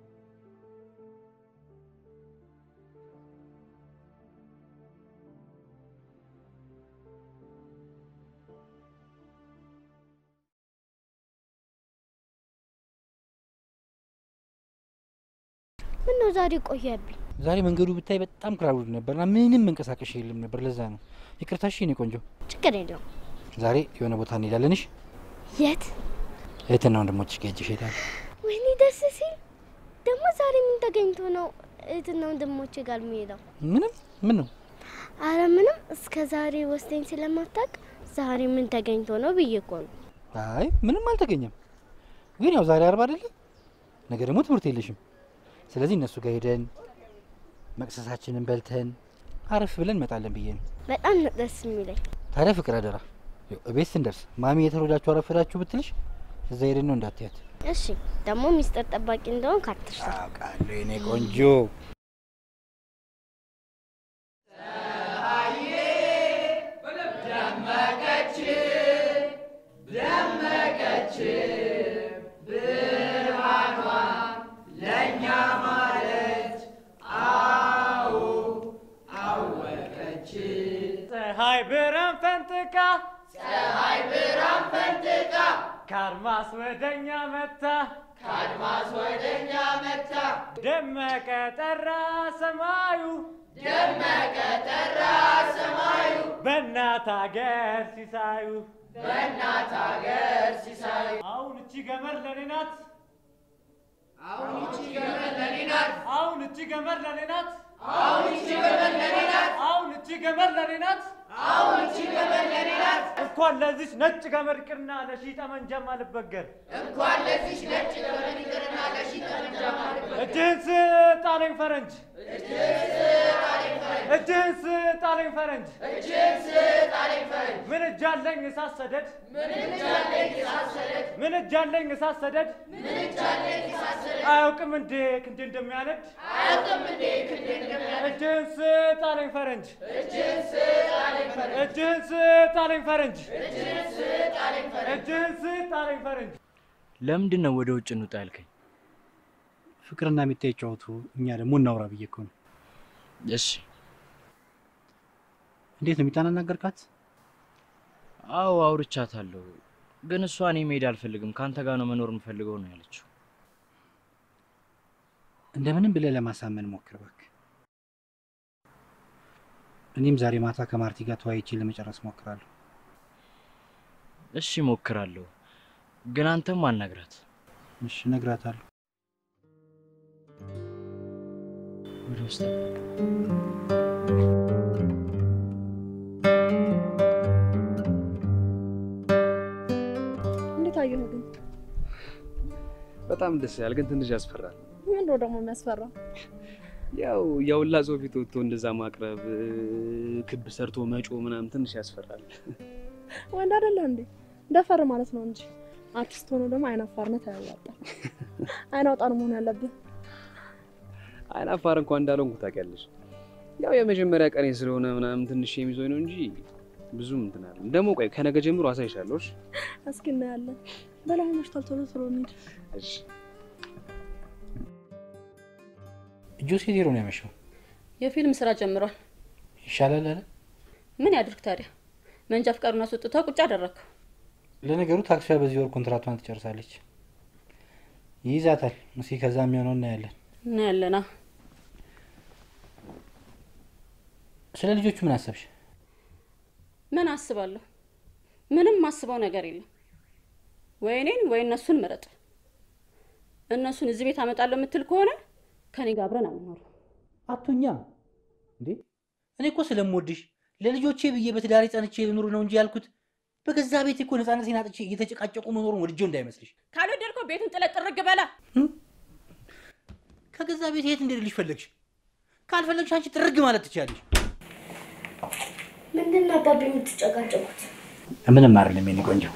ምን ነው ዛሬ ቆየብኝ?
ዛሬ መንገዱ ብታይ በጣም ክራውድ ነበርና ምንም መንቀሳቀሽ የለም ነበር። ለዛ ነው ይቅርታ። እሺ የኔ ቆንጆ፣
ችግር የለውም።
ዛሬ የሆነ ቦታ እንሄዳለን። እሺ
የት?
እህትና ወንድሞችሽ ጋር ሄጄ እሄዳለሁ።
ወይኔ ደስ ሲል። ደግሞ ዛሬ ምን ተገኝቶ ነው እህትና ወንድሞቼ ጋር የሚሄደው?
ምንም ምን ነው?
አረ ምንም። እስከ ዛሬ ወስደኝ ስለማታውቅ ዛሬ ምን ተገኝቶ ነው ብዬ እኮ ነው።
አይ ምንም አልተገኘም። ግን ያው ዛሬ አርብ አይደለ? ነገ ደግሞ ትምህርት የለሽም። ስለዚህ እነሱ ጋር ሄደን መቅሰሳችንን በልተን አረፍ ብለን እንመጣለን ብዬ ነው።
በጣም ነው ደስ የሚለኝ።
ታዲያ ፍቅር አደራ፣ ያው እቤት ስንደርስ ማሚ የተሮዳችሁ አረፈዳችሁ ብትልሽ እዛ ሄደን ነው እንዳትያት።
እሺ። ደግሞ ሚስጥር ጠባቂ እንደሆን ካትርሳ።
አውቃለሁ የኔ ቆንጆ።
ደመቀች ደመቀች ብርሃኗ ለእኛ ማለች አዎ አወቀች
ፀሐይ ብርሃን ፈንጥቃ
ፀሐይ ብርሃን ፈንጥቃ
ከአድማስ ወደኛ መታ
ከአድማስ ወደኛ መታ
ደመቀ ጠራ ሰማዩ
ደመቀ ጠራ ሰማዩ
በእናት አገር ሲሳዩ
በእናት አገር ሲሳዩ
አሁን እቺ ገመድ ለኔ ናት
አሁን እቺ ገመድ ለኔ ናት
አሁን እቺ ገመድ ለኔ ናት
አሁን እቺ ገመድ ለኔ ናት
አሁን እቺ ገመድ ለኔ ናት
አሁን እቺ ገመድ ለኔ ናት
እንኳን ለዚች ነጭ ገመድ ቅርና ለሺ ጠመንጃም አልበገር
እንኳን ለዚች ነጭ ገመድ ይቅርና ለሺ ጠመንጃ ማልበገር
እጅህን ስጥ አለኝ ፈረንጅ
እጅህን ስጥ አለኝ ፈረንጅ
እጅህን ስጥ አለኝ ፈረንጅ
እጅህን ስጥ አለኝ ፈረንጅ
ምን እጅ አለኝ እሳት ሰደድ
ምን እጅ አለኝ እሳት ሰደድ
ምን እጅ አለኝ እሳት ሰደድ
ምን እጅ አለኝ እሳት ሰደድ
አያውቅም እንዴ ክንዴ እንደሚያነድ
አያውቅም እንዴ ክንዴ እንደሚያነድ
እጅህን ስጥ አለኝ ፈረንጅ
እጅህን ስጥ አለኝ ፈረንጅ
እጅህን ስጥ አለኝ ፈረንጅ
እጅህን ስጥ አለኝ ፈረንጅ
እጅህን ስጥ አለኝ ፈረንጅ
ለምንድን ነው ወደ ውጭ እንውጣ ያልከኝ?
ፍቅርና ሚታ ይጫወቱ፣ እኛ ደግሞ እናውራ ብዬ እኮ ነው።
እሺ
እንዴት ነው ሚጣን አናገርካት?
አዎ አውርቻታለሁ፣ ግን እሷ እኔ መሄድ አልፈልግም ከአንተ ጋር ነው መኖር የምፈልገው ነው ያለችው።
እንደምንም ብለህ ለማሳመን ሞክር እባክህ። እኔም ዛሬ ማታ ከማርቲ ጋር ተወያይቼ ለመጨረስ ሞክራለሁ።
እሺ ሞክራለሁ፣ ግን አንተም አናግራት።
እሺ እነግራታለሁ።
ወደ ውስጥ
እንዴት አየሁ ግን?
በጣም ደስ ያል፣ ግን ትንሽ ያስፈራል።
ምን ነው ደግሞ የሚያስፈራው?
ያው የሁላ ሰው ፊት ወጥቶ እንደዛ ማቅረብ፣ ክብ ሰርቶ መጮ ምናምን ትንሽ ያስፈራል።
ወንድ አይደለ እንዴ? ደፈር ማለት ነው እንጂ አርቲስት ሆኖ ደግሞ አይናፋርነት አያዋጣም። አይን አውጣ ነው መሆን ያለብህ።
አይናፋር እንኳን እንዳልሆንኩ ታውቂያለሽ። ያው የመጀመሪያ ቀኔ ስለሆነ ምናምን ትንሽ የሚዞኝ ነው እንጂ ብዙም እንትን አለ። ደግሞ ቆይ ከነገ ጀምሮ አሳይሻለሁ። እሺ?
እስኪ እናያለን። በላይ መሽቷል። ቶሎ ቶሎ እንሂድ።
እሺ።
ጆሴ ዜሮ ነው ያመሸው።
የፊልም ስራ ጀምሯል።
ይሻላል አለ።
ምን ያድርግ ታዲያ? መንጃ ፍቃዱን አስወጥተው ቁጭ አደረግከው።
ለነገሩ ታክሲዋ በዚህ ወር ኮንትራቷን ትጨርሳለች። ይይዛታል። እስኪ ከዛ የሚሆነው እናያለን።
እናያለና
ስለ ልጆቹ ምን አሰብሽ?
ምን አስባለሁ? ምንም ማስበው ነገር የለም። ወይ እኔን ወይ እነሱን ምረጥ። እነሱን እዚህ ቤት አመጣለሁ የምትል ከሆነ ከኔ ጋር አብረን አንኖር።
አቱኛ እንዴ እኔ እኮ ስለምወድሽ ለልጆቼ ብዬ በትዳሬ ጸንቼ ልኑር ነው እንጂ ያልኩት በገዛ ቤት እኮ ነፃነቴን አጥቼ እየተጨቃጨቁ መኖሩን ወድጄው እንዳይመስልሽ።
ካልወደድከው ቤቱን ጥለህ ጥርግ በላ።
ከገዛ ቤት የት እንደልሽ ፈለግሽ? ካልፈለግሽ አንቺ ጥርግ ማለት ትችያለሽ።
ምንድን ነው አባቢ የምትጨቃጨቁት?
ምንም አይደለም የኔ ቆንጆ።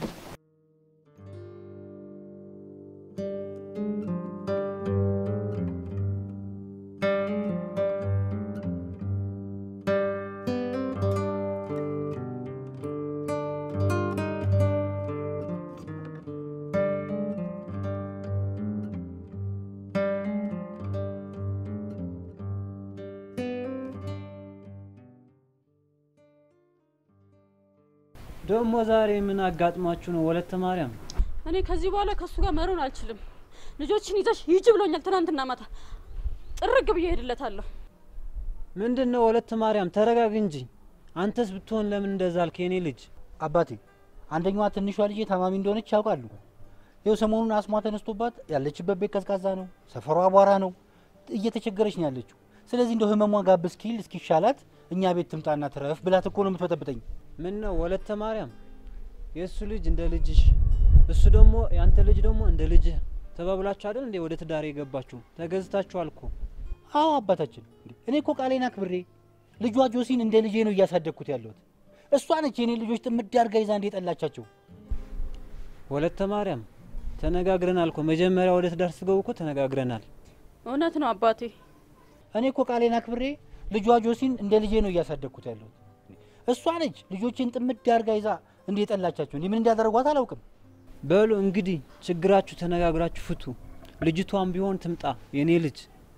ደግሞ ዛሬ ምን አጋጥሟችሁ ነው ወለተ ማርያም?
እኔ ከዚህ በኋላ ከእሱ ጋር መሮን አልችልም። ልጆችን ይዘሽ ሂጂ ብሎኛል ትናንትና ማታ። ጥርግ ብዬ ሄድለታለሁ።
ምንድን ነው ወለተ ማርያም? ተረጋግ እንጂ። አንተስ ብትሆን ለምን እንደዛ አልክ? የኔ ልጅ
አባቴ አንደኛዋ ትንሿ ልጄ ታማሚ እንደሆነች ያውቃሉ። ይኸው ሰሞኑን አስሟ ተነስቶባት ያለችበት ቤት ቀዝቃዛ ነው፣ ሰፈሯ አቧራ ነው፣ እየተቸገረች ነው ያለችው። ስለዚህ እንደው ህመሟ ጋብ እስኪል እስኪሻላት እኛ ቤት ትምጣና ትረፍ ብላት እኮ ነው የምትበጠብጠኝ።
ምን ነው ወለተ ማርያም? የእሱ ልጅ እንደ ልጅሽ፣ እሱ ደግሞ ያንተ ልጅ ደግሞ እንደ ልጅህ ተባብላችሁ አይደል እንዴ ወደ ትዳር የገባችሁ? ተገዝታችኋል እኮ።
አዎ አባታችን፣ እኔ እኮ ቃሌን አክብሬ ልጇ ጆሲን እንደ ልጄ ነው እያሳደግኩት ያለሁት። እሷ ነች የኔ ልጆች ጥምድ አድርጋ ይዛ እንደ ጠላቻቸው።
ወለተ ማርያም ተነጋግረናል እኮ መጀመሪያ ወደ ትዳር ስትገቡ እኮ ተነጋግረናል።
እውነት ነው አባቴ።
እኔ እኮ ቃሌን አክብሬ ልጇ ጆሲን እንደ ልጄ ነው እያሳደግኩት ያለሁት። እሷ ነች ልጆችን ጥምድ አድርጋ ይዛ እንደ ጠላቻቸው። እንዲህ ምን እንዳደረጓት አላውቅም።
በሉ እንግዲህ ችግራችሁ ተነጋግራችሁ ፍቱ። ልጅቷም ቢሆን ትምጣ የኔ ልጅ።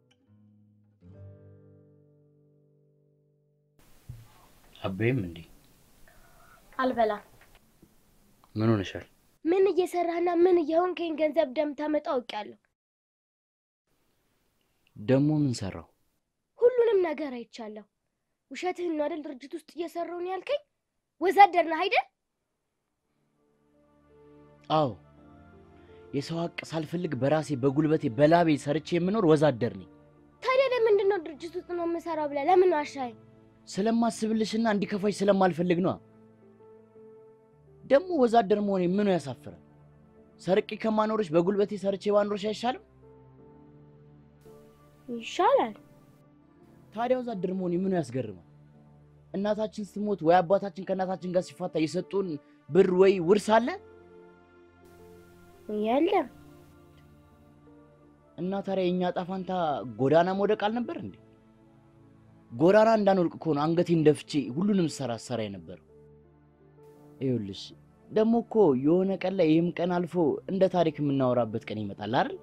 አበይም እንዴ
አልበላም።
ምን ሆነሻል?
ምን እየሰራህና ምን እየሆንከኝ ገንዘብ እንደምታመጣ አውቄያለሁ።
ደግሞ ምን ሰራው?
ሁሉንም ነገር አይቻለሁ። ውሸትህን ነው አይደል? ድርጅት ውስጥ እየሰራሁ ነው ያልከኝ? ወዛደር ነህ አይደል?
አዎ የሰው ሀቅ ሳልፈልግ በራሴ በጉልበቴ በላቤ ሰርቼ የምኖር ወዛደር ነኝ።
ታዲያ ለምንድን ነው ድርጅት ውስጥ ነው የምሰራው ብለህ ለምን ዋሻኝ?
ስለማስብልሽና እንዲከፋሽ ስለማልፈልግ ነዋ። ደግሞ ወዛደር መሆኔ ምኑ ያሳፍራል? ሰርቄ ከማኖርሽ በጉልበቴ ሰርቼ ባኖርሽ አይሻልም?
ይሻላል።
ታዲያ ወዛደር መሆን ምኑ ያስገርማል? እናታችን ስትሞት ወይ አባታችን ከእናታችን ጋር ሲፋታ የሰጡን ብር ወይ ውርስ አለ
የለም።
እና ታዲያ የእኛ ዕጣ ፈንታ ጎዳና መውደቅ አልነበር እንዴ? ጎዳና እንዳንወድቅ ከሆነ አንገቴን ደፍቼ ሁሉንም ሰራ ሰራ የነበረው። ይኸውልሽ ደግሞ እኮ የሆነ ቀን ላይ ይህም ቀን አልፎ እንደ ታሪክ የምናወራበት ቀን ይመጣል አይደል?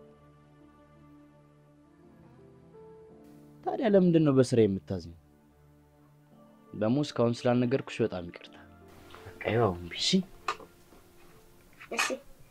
ታዲያ ለምንድን ነው በስራ የምታዝኝ? ደግሞ እስካሁን ስላልነገርኩሽ በጣም ይቅርታ። በቃ ይኸው እምቢ እሺ?
እሺ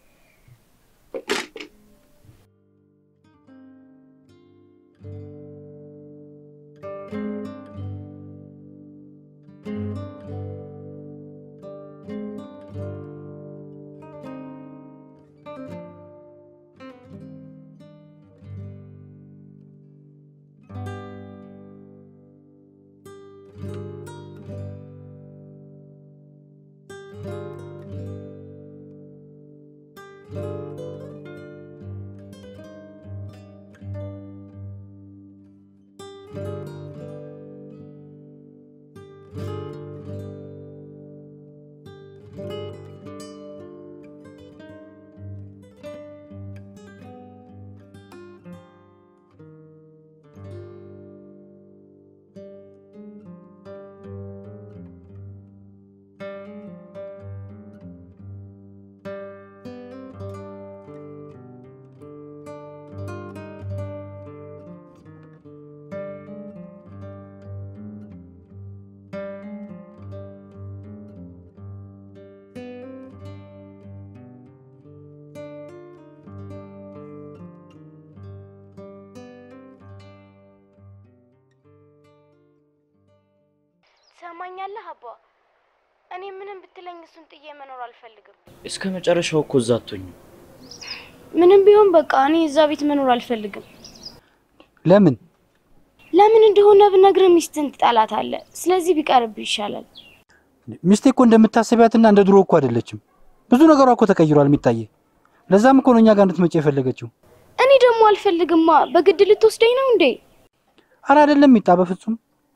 ትሰማኛለህ አባ? እኔ ምንም ብትለኝ እሱን ጥዬ መኖር አልፈልግም።
እስከ መጨረሻው እኮ እዛ አትሆኝም።
ምንም ቢሆን በቃ እኔ እዛ ቤት መኖር አልፈልግም።
ለምን?
ለምን እንደሆነ ብነግርህ ሚስትን ትጠላታለህ። ስለዚህ ቢቀርብህ ይሻላል።
ሚስቴ እኮ እንደምታስቢያትና እንደ ድሮ እኮ አይደለችም። ብዙ ነገሯ እኮ ተቀይሯል የሚታየ። ለዛም እኮ ነው እኛ ጋር እንድትመጪ የፈለገችው።
እኔ ደግሞ አልፈልግማ። በግድ ልትወስደኝ ነው እንዴ?
አረ አይደለም ሚጣ፣ በፍጹም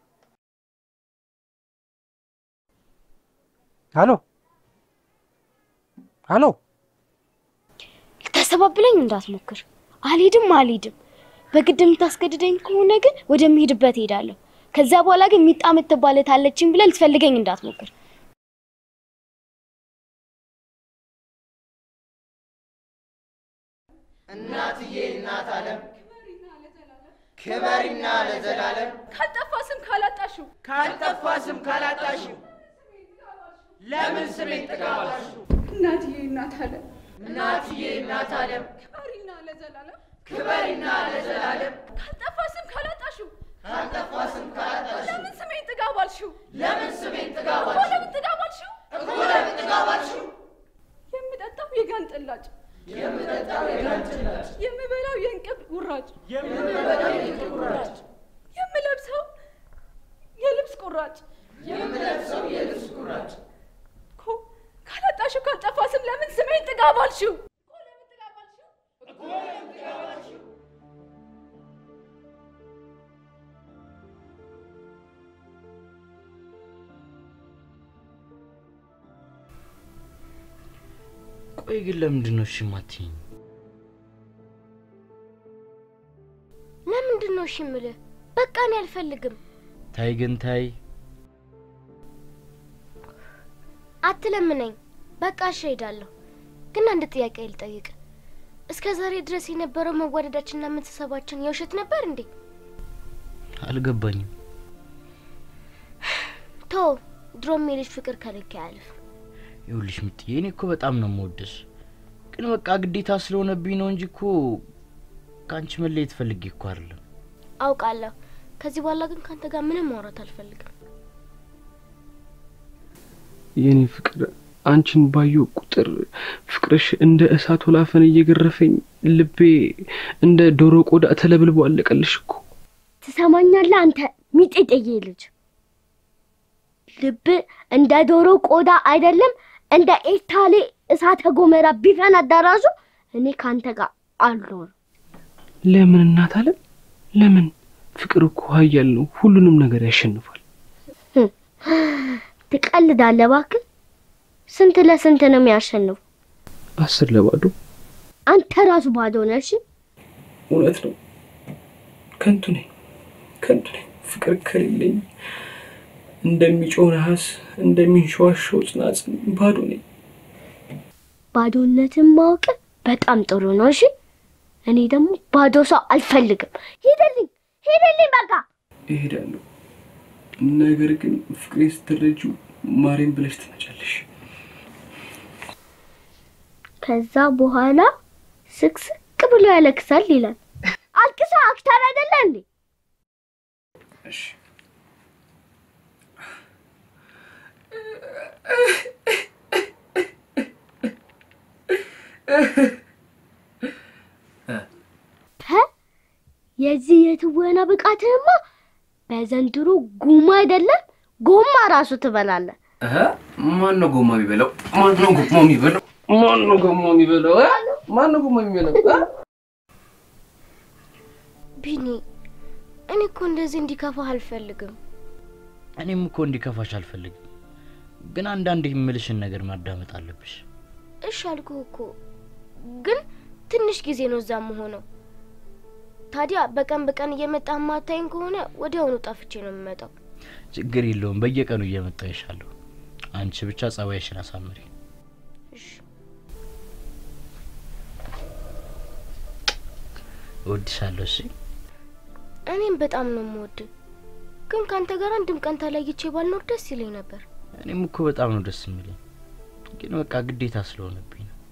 ሄሎ ሄሎ፣
ልታሰባብለኝ እንዳትሞክር። አልሄድም አልሄድም። በግድ የምታስገድደኝ ከሆነ ግን ወደምሄድበት ሄዳለሁ። ከዛ በኋላ ግን ሚጣ የምትባል እህት አለችኝ ብለህ ልትፈልገኝ እንዳትሞክር።
እናትዬ እናት ዓለም ክበሪና ለዘላለም
ካልጠፋ ስም ካላጣሽው
ካልጠፋ ስም ካላጣሽው ለምን ስሜን ጥጋባሽው?
እናትዬ እናት ዓለም
እናትዬ እናት ዓለም
ክበሪና ለዘላለም
ክበሪና ለዘላለም
ካልጠፋ ስም ካላጣሽው
ካልጠፋ ስም ካላጣሽው
ለምን ስሜን ጥጋባልሽው?
ለምን ስሜን
እኮ
ጥጋባሽው?
ለምን ጥጋባልሽው?
እኮ ለምን ጥጋባሽው?
የምጠጣው የጋን ጥላጭ
የምጠጣው የጋን ጭላጭ
የምበላው የእንቅብ ውራጭ
የምበላው የእንቅብ ቁራጭ
የምለብሰው የልብስ ቁራጭ
የምለብሰው የልብስ ቁራጭ
እኮ ካላጣሽው ካልጠፋ ስም ለምን ስሜን ጥጋባልሽው?
እኮ ለምን ጥጋባሽው?
ቆይ ግን ለምንድን ነው እሺ የማትይኝ?
ለምንድን ነው እሺ የምልህ? በቃ እኔ አልፈልግም።
ታይ ግን ታይ።
አትለምነኝ። በቃ እሺ እሄዳለሁ። ግን አንድ ጥያቄ ልጠይቅ። እስከ ዛሬ ድረስ የነበረው መዋደዳችንና መተሳሰባችን የውሸት ነበር እንዴ?
አልገባኝም።
ቶ ድሮም የልጅ ፍቅር ከልክ አያልፍ።
ይኸውልሽ ምጥዬ፣ እኔ እኮ በጣም ነው የምወድሽ፣ ግን በቃ ግዴታ ስለሆነብኝ ነው እንጂ እኮ ከአንቺ መለየት ፈልጌ እኮ አይደለም።
አውቃለሁ። ከዚህ በኋላ ግን ከአንተ ጋር ምንም ማውራት አልፈልግም።
የኔ ፍቅር አንቺን ባየሁ ቁጥር ፍቅርሽ እንደ እሳት ወላፈን እየገረፈኝ ልቤ እንደ ዶሮ ቆዳ ተለብልቦ አለቀልሽ እኮ።
ትሰማኛለህ አንተ ሚጤጤዬ ልጅ፣ ልብ እንደ ዶሮ ቆዳ አይደለም እንደ ኤርታሌ እሳተ ጎመራ ቢፈነዳ ራሱ እኔ ከአንተ ጋር አልኖርም።
ለምን እናት አለም ለምን ፍቅር እኮ ኃያል ነው፣ ሁሉንም ነገር ያሸንፋል።
ትቀልዳለህ እባክህ። ስንት ለስንት ነው የሚያሸንፉ?
አስር ለባዶ
አንተ ራሱ ባዶ ነህ። እሺ
እውነት ነው። ከንቱ ነኝ፣ ከንቱ ነኝ። ፍቅር ከሌለኝ እንደሚጮህ ነሐስ፣ እንደሚንሸዋሸው ጽናጽን ባዶ ነኝ።
ባዶነትን ማወቅ በጣም ጥሩ ነው። እሺ እኔ ደግሞ ባዶ ሰው አልፈልግም። ሂድልኝ፣ ሂድልኝ በቃ።
እሄዳለሁ፣ ነገር ግን ፍቅሬ ስትረጂው ማሬን ብለሽ ትመጫለሽ።
ከዛ በኋላ ስቅስቅ ብሎ ያለቅሳል ይላል። አልቅሳ አክተር አይደለ እንዴ?
እሺ
ተ የዚህ የትወና ብቃትህማ በዘንድሮ ጉማ አይደለም ጎማ ራሱ ትበላለህ።
ማን ነው ጎማ የሚበላው? ማን ነው ጎማ የሚበላው? ማን ነው ጎማ የሚበላው? ማን ነው ጎማ የሚበላው?
ቢኒ፣ እኔ እኮ እንደዚህ እንዲከፋህ አልፈልግም።
እኔም እኮ እንዲከፋሽ አልፈልግም፣ ግን አንዳንድ የምልሽን ነገር ማዳመጥ አለብሽ።
እሺ አልኩህ እኮ ግን ትንሽ ጊዜ ነው እዛ መሆነው። ታዲያ በቀን በቀን እየመጣህ ማታይን ከሆነ ወዲያውኑ ጠፍቼ ነው የምመጣው።
ችግር የለውም፣ በየቀኑ እየመጣሁ ይሻለሁ። አንቺ ብቻ ጸባይሽን አሳምሪ። እወድሻለሁ። እሺ
እኔም በጣም ነው የምወድ፣ ግን ከአንተ ጋር አንድም ቀን ተለይቼ ባልኖር ደስ ይለኝ ነበር።
እኔም እኮ በጣም ነው ደስ የሚለኝ፣ ግን በቃ ግዴታ ስለሆነብኝ ነው።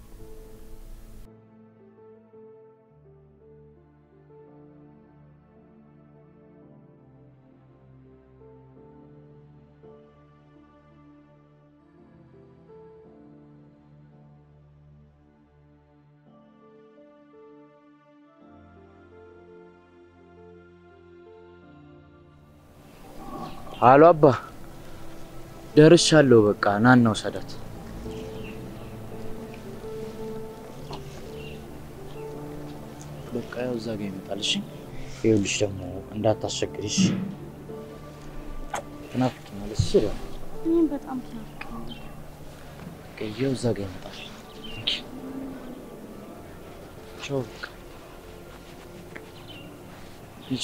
አሎ አባ፣ ደርሻለሁ። በቃ ናና ውሰዳት። በቃ ያው እዛ ጋ ይመጣል። እሺ ይኸውልሽ ደግሞ እንዳታስቸግሪሽ። ትናፍቂኛለሽ። እሺ ደግሞ
እኔም በጣም ትናፍቀኛል።
ይኸው እዛ ጋ ይመጣል። ቻው። በቃ ሂጂ።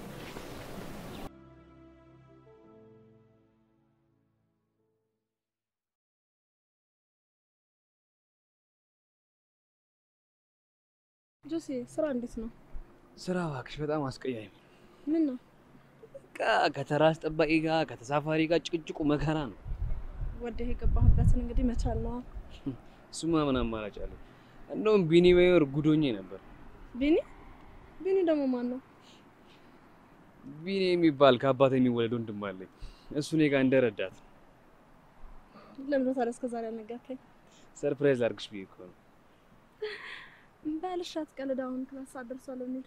ጆሲ ስራ እንዴት ነው?
ስራ እባክሽ በጣም አስቀያሚ።
ምን ነው?
በቃ ከተራ አስጠባቂ ጋር ከተሳፋሪ ጋር ጭቅጭቁ መከራ ነው።
ወደህ የገባህበትን እንግዲህ መቻል ነዋ።
እሱማ ምን አማራጭ አለ? እንደውም ቢኒ ባይኖር ጉዶኜ ነበር።
ቢኒ ቢኒ ደግሞ ማን ነው?
ቢኒ የሚባል ከአባት የሚወለድ ወንድም አለኝ። እሱ እኔ ጋር እንደረዳት
ለምን ነው ታዲያ እስከ ዛሬ ያልነገርከኝ?
ሰርፕራይዝ ላድርግሽ ብዬ እኮ ነው።
በልሽ አትቀልድ። አሁን ክላስ ሰዓት ደርሷል እንሂድ።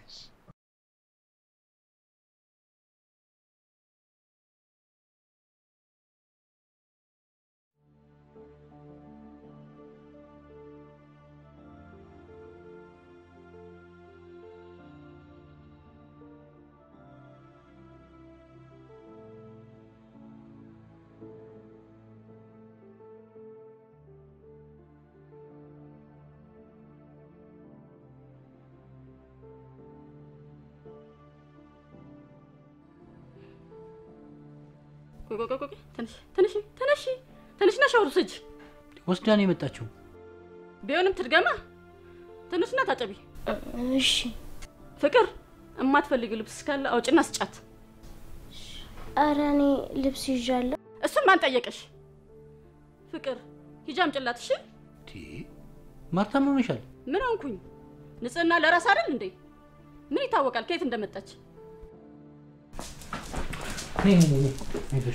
ቆይ ቆይ ቆይ ቆይ፣ ትንሽ ትንሽ ትንሽ ትንሽና ሻወር ውሰጂ።
ወስዳ ነው የመጣችው።
ቢሆንም ትድገማ። ትንሽና ታጠቢ።
እሺ
ፍቅር፣ የማትፈልጊው ልብስ ካለ አውጭና ስጫት።
ኧረ እኔ ልብስ ይዣለሁ።
እሱን ማን ጠየቀሽ? ፍቅር፣ ሂጂ አምጪላት። እሺ
ማርታ ምን ሆነሻል?
ምን ሆንኩኝ? ንጽህና ለራስ አይደል እንዴ? ምን ይታወቃል ከየት እንደመጣች?
ነይ ነይ ነይ፣ አይዞሽ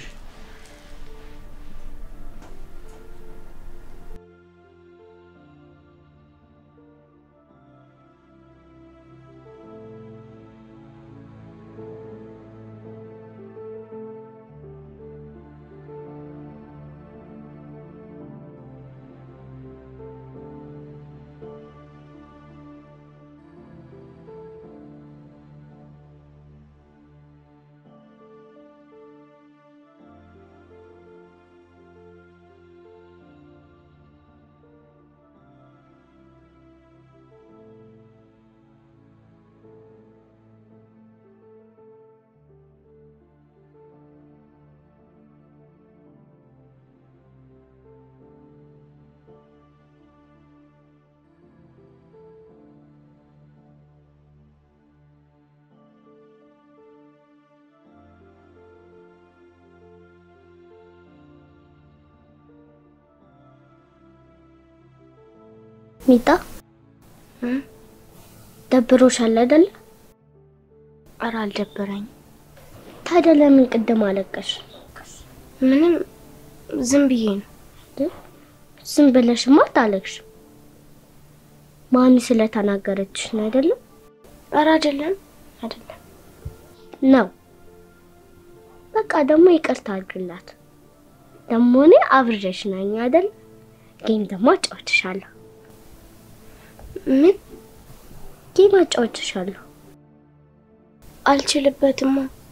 ሚጣ ደብሮሻል አይደለ? ኧረ አልደበረኝም። ታዲያ ለምን ቅድም አለቀሽ? ምንም ዝም ብዬ ነው። ዝም ብለሽማ አታለቅሽም። ማሚ ስለተናገረችሽ ነው አይደለም? ኧረ አይደለም አይደለም ነው። በቃ ደግሞ ይቅርታ አድርግላት። ደግሞ እኔ አብሬሽ ነኝ አይደል? ጌም ደግሞ አጫውትሻለሁ። ምን ጌም አጫውትሻለሁ? አልችልበትማ።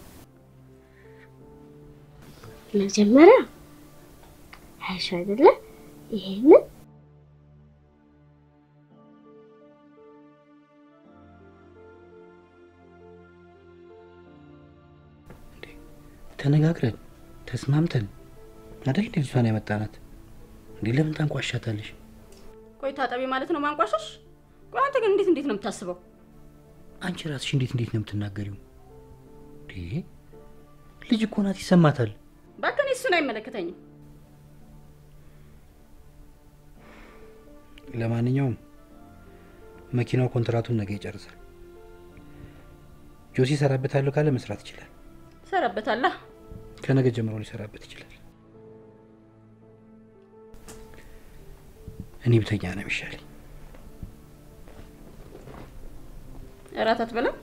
መጀመሪያ አይሽ አይደለ ይሄንን
ተነጋግረን ተስማምተን አይደል እንደ ልጅቷን ያመጣናት እንዴ? ለምን ታንቋሻታለሽ?
ቆይ ታጠቢ ማለት ነው ማንቋሸሽ? ቆይ አንተ ግን እንዴት እንዴት ነው የምታስበው?
አንቺ ራስሽ እንዴት እንዴት ነው የምትናገሪው? እንዴ ልጅ እኮ ናት፣ ይሰማታል።
እባክህ እኔ እሱን አይመለከተኝም።
ለማንኛውም መኪናው ኮንትራቱን ነገ ይጨርሳል። ጆሲ ይሰራበታለሁ ካለ መስራት ይችላል።
ሰራበታላ
ከነገ ጀምሮ ሊሰራበት ይችላል። እኔ ብተኛ ነው የሚሻለኝ።
እራት አትበላም?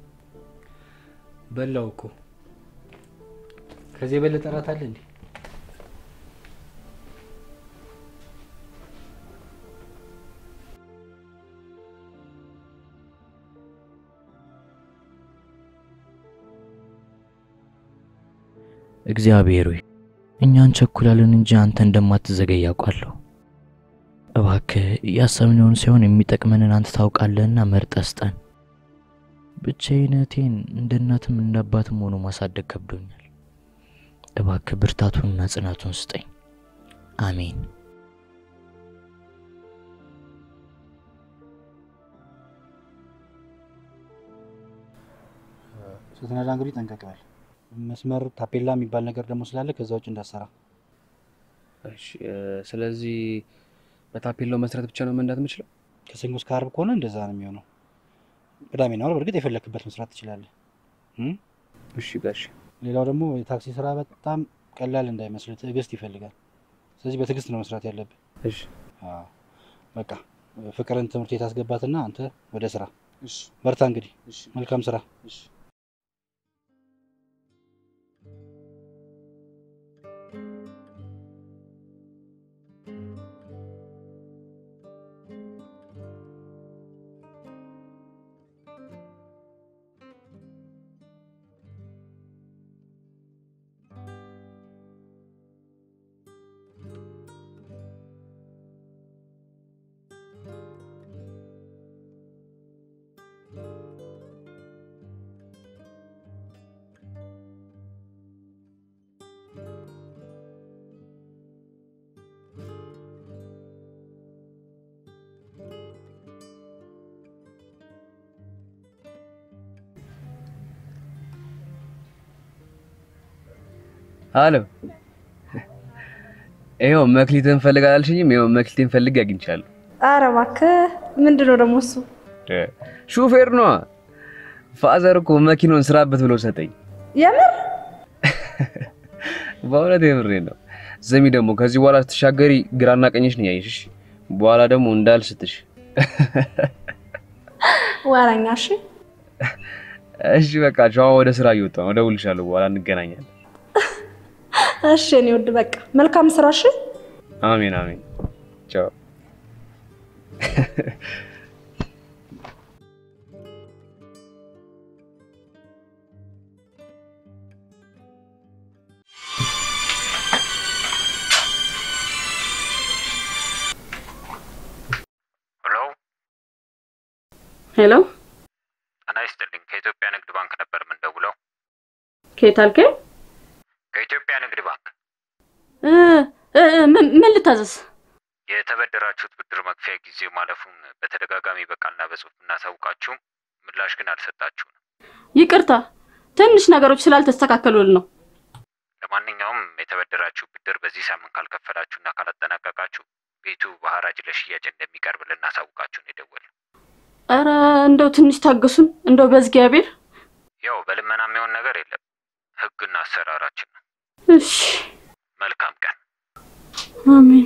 በላው እኮ ከዚህ የበለጠ እራት አለ እንዴ?
እግዚአብሔር ሆይ እኛን ቸኩላለን እንጂ አንተ እንደማትዘገይ ያውቃለሁ። እባክህ ያሰብነውን ሳይሆን የሚጠቅመንን አንተ ታውቃለህና መርጠህ ስጠን። ብቻዬን እህቴን እንደ እናትም እንደ አባትም ሆኖ ማሳደግ ከብዶኛል። እባክህ ብርታቱንና ጽናቱን ስጠኝ። አሜን።
ስትነዳ እንግዲህ ጠንቀቅ በል። መስመር ታፔላ የሚባል ነገር ደግሞ ስላለ ከዛ ውጭ እንዳሰራ።
እሺ፣ ስለዚህ በታፔላው መሰረት ብቻ ነው መንዳት የምችለው?
ከሰኞ እስከ ዓርብ ከሆነ እንደዛ ነው የሚሆነው። ቅዳሜና እሑድ በእርግጥ የፈለክበት መስራት ትችላለህ። እም?
እሺ ጋሽ።
ሌላው ደግሞ የታክሲ ስራ በጣም ቀላል እንዳይመስል ትዕግስት ይፈልጋል። ስለዚህ በትዕግስት ነው መስራት ያለብህ።
እሺ።
አዎ። በቃ ፍቅርን ትምህርት ቤት አስገባትና አንተ ወደ ስራ። በርታ እንግዲህ። መልካም ስራ።
አሎ፣ ይኸው መክሊትን ፈልግ አላልሽኝም? ይኸው መክሊትን ፈልግ አግኝቻለሁ።
ኧረ እባክህ ምንድን ነው ደግሞ እሱ?
ሹፌር ነዋ። ፋዘር እኮ መኪናውን ስራበት ብሎ ሰጠኝ።
የምር
በእውነት የምሬን ነው። ስሚ ደግሞ ከዚህ በኋላ ስትሻገሪ ግራና ቀኝሽ ነው ያየሽ። በኋላ ደግሞ እንዳልስትሽ።
ወረኛ። እሺ
እሺ፣ በቃ ቻው። ወደ ስራ እየወጣሁ ነው። እደውልልሻለሁ። በኋላ እንገናኛለን።
እሺ እኔ ውድ በቃ መልካም ስራ። እሺ
አሜን አሜን። ቻው።
ሄሎ፣
ጤና ይስጥልኝ። ከኢትዮጵያ ንግድ ባንክ ነበር የምንደውለው።
ከየት አልከኝ?
ከኢትዮጵያ ንግድ ባንክ
እ እ ምን ምን ልታዘዝ?
የተበደራችሁት ብድር መክፈያ ጊዜ ማለፉን በተደጋጋሚ በቃልና በጽሁፍ እናሳውቃችሁም፣ ምላሽ ግን አልሰጣችሁም።
ይቅርታ፣ ትንሽ ነገሮች ስላልተስተካከሉልን ነው።
ለማንኛውም የተበደራችሁ ብድር በዚህ ሳምንት ካልከፈላችሁና ካላጠናቀቃችሁ ቤቱ በሐራጅ ለሽያጭ እንደሚቀርብ ልናሳውቃችሁ ነው የደወልነው።
ኧረ እንደው ትንሽ ታገሱን፣ እንደው በእግዚአብሔር።
ያው በልመና የሚሆን ነገር የለም፣ ህግና አሰራራችን ነው።
እሺ፣
መልካም ቀን።
አሜን።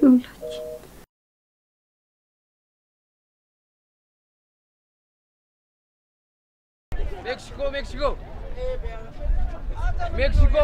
ሜክሲኮ ሜክሲኮ ሜክሲኮ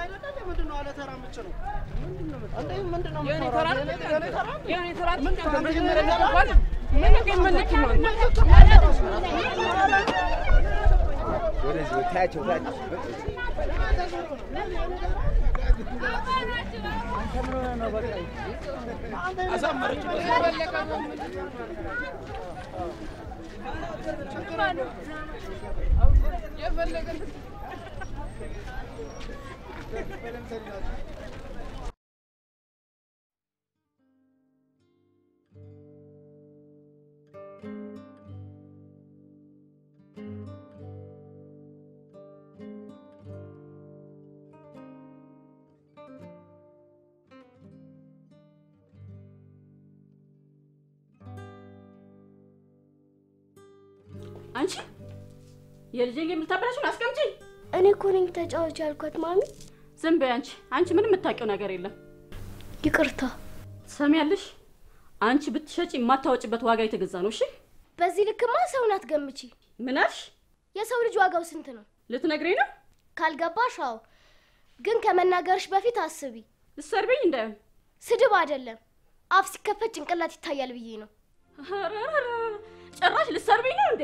አንቺ የልጄን ጌም ልታበላሽን አስቀምጪ።
እኔ እኮ ነኝ ተጫዋች ያልኳት ማሚ።
ዝም በይ አንቺ። አንቺ ምንም የምታውቂው ነገር የለም።
ይቅርታ።
ትሰሚያለሽ? አንቺ ብትሸጪ የማታወጭበት ዋጋ የተገዛ ነው። እሺ
በዚህ ልክማ ሰውን አትገምቺ።
ምን አልሽ?
የሰው ልጅ ዋጋው ስንት ነው?
ልትነግሪኝ ነው?
ካልገባሽ አዎ። ግን ከመናገርሽ በፊት አስቢ።
ልትሰርቢኝ እንዳይሆን።
ስድብ አይደለም፣ አፍ ሲከፈት ጭንቅላት ይታያል ብዬ ነው።
ኧረ ኧረ፣ ጭራሽ ልትሰርቢኝ ነው እንዴ?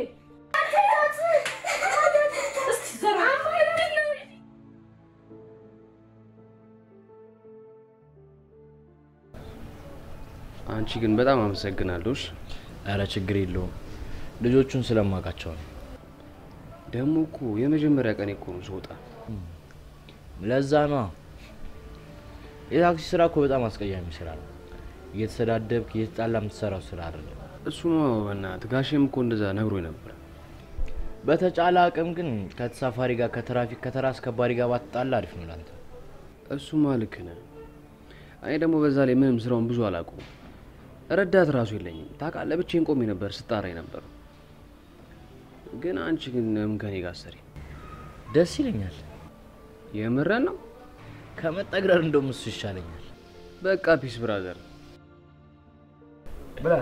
እስቲ ዘራ
አንቺ ግን በጣም አመሰግናለሁ። እሺ።
ኧረ ችግር የለውም ልጆቹን ስለማውቃቸው ነው።
ደግሞ እኮ የመጀመሪያ ቀን እኮ ነው ስወጣ።
ለዛ ነው የታክሲ ስራ እኮ በጣም አስቀያሚ ስራ ነው። እየተሰዳደብክ እየተጣላ የምትሰራው ስራ አይደለም።
እሱማ በእናትህ ጋሼም እኮ እንደዛ ነግሮኝ ነበር።
በተጫለ አቅም ግን ከተሳፋሪ ጋር ከትራፊክ ከተራ አስከባሪ ጋር ባትጣላ አሪፍ ነው ላንተ።
እሱማ ልክ ነህ። እኔ ደግሞ በዛ ላይ ምንም ስራውን ብዙ አላውቀውም። ረዳት ራሱ የለኝም። ታውቃለህ፣ ብቻዬን ቆሜ ነበር ስጣራኝ ነበር። ግን አንቺ ግን ምን ከኔ ጋር ሰሪ?
ደስ ይለኛል።
የምረን ነው?
ከመጠግረር እንደውም እሱ ይሻለኛል።
በቃ ፒስ ብራዘር።
ብላ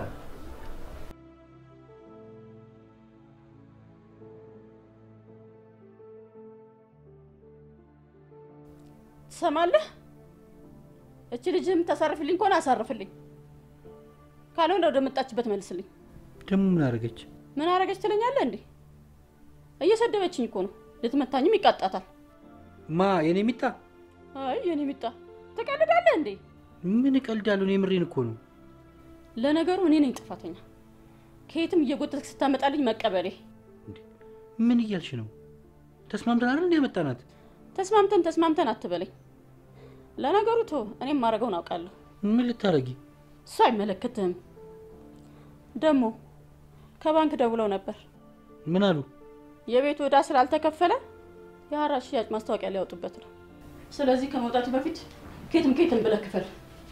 ትሰማለህ? እቺ ልጅ የምታሳርፍልኝ ከሆነ አሳርፍልኝ፣ ካልሆነ ወደ መጣችበት መልስልኝ።
ደግሞ ምን አደረገች?
ምን አረገች ትለኛለህ እንዴ? እየሰደበችኝ እኮ ነው። ልትመታኝም ይቃጣታል።
ማ የኔ ሚጣ?
አይ የኔ ሚጣ ትቀልዳለህ እንዴ?
ምን እቀልዳለሁ? እኔ የምሬን እኮ ነው።
ለነገሩ እኔ ነኝ ጥፋተኛ። ከየትም እየጎተትክ ስታመጣልኝ መቀበሌ።
ምን እያልሽ ነው? ተስማምተን አይደል እንደ ያመጣናት?
ተስማምተን ተስማምተን አትበለኝ። ለነገሩ ቶ እኔም ማድረገውን አውቃለሁ።
ምን ልታረጊ?
እሱ አይመለከትህም። ደግሞ ከባንክ ደውለው ነበር።
ምን አሉ?
የቤቱ ዕዳ ስላልተከፈለ የሐራጅ ሽያጭ ማስታወቂያ ሊያወጡበት ነው። ስለዚህ ከመውጣቱ በፊት ኬትም ኬትም ብለህ ክፈል።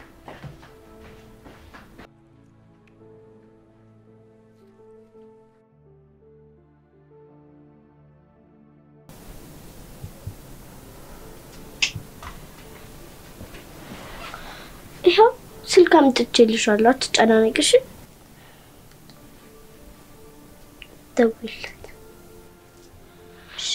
ይኸው ስልክ አምጥቼልሻለሁ፣ አትጨናነቂ እሺ። ደውይለት። እሺ።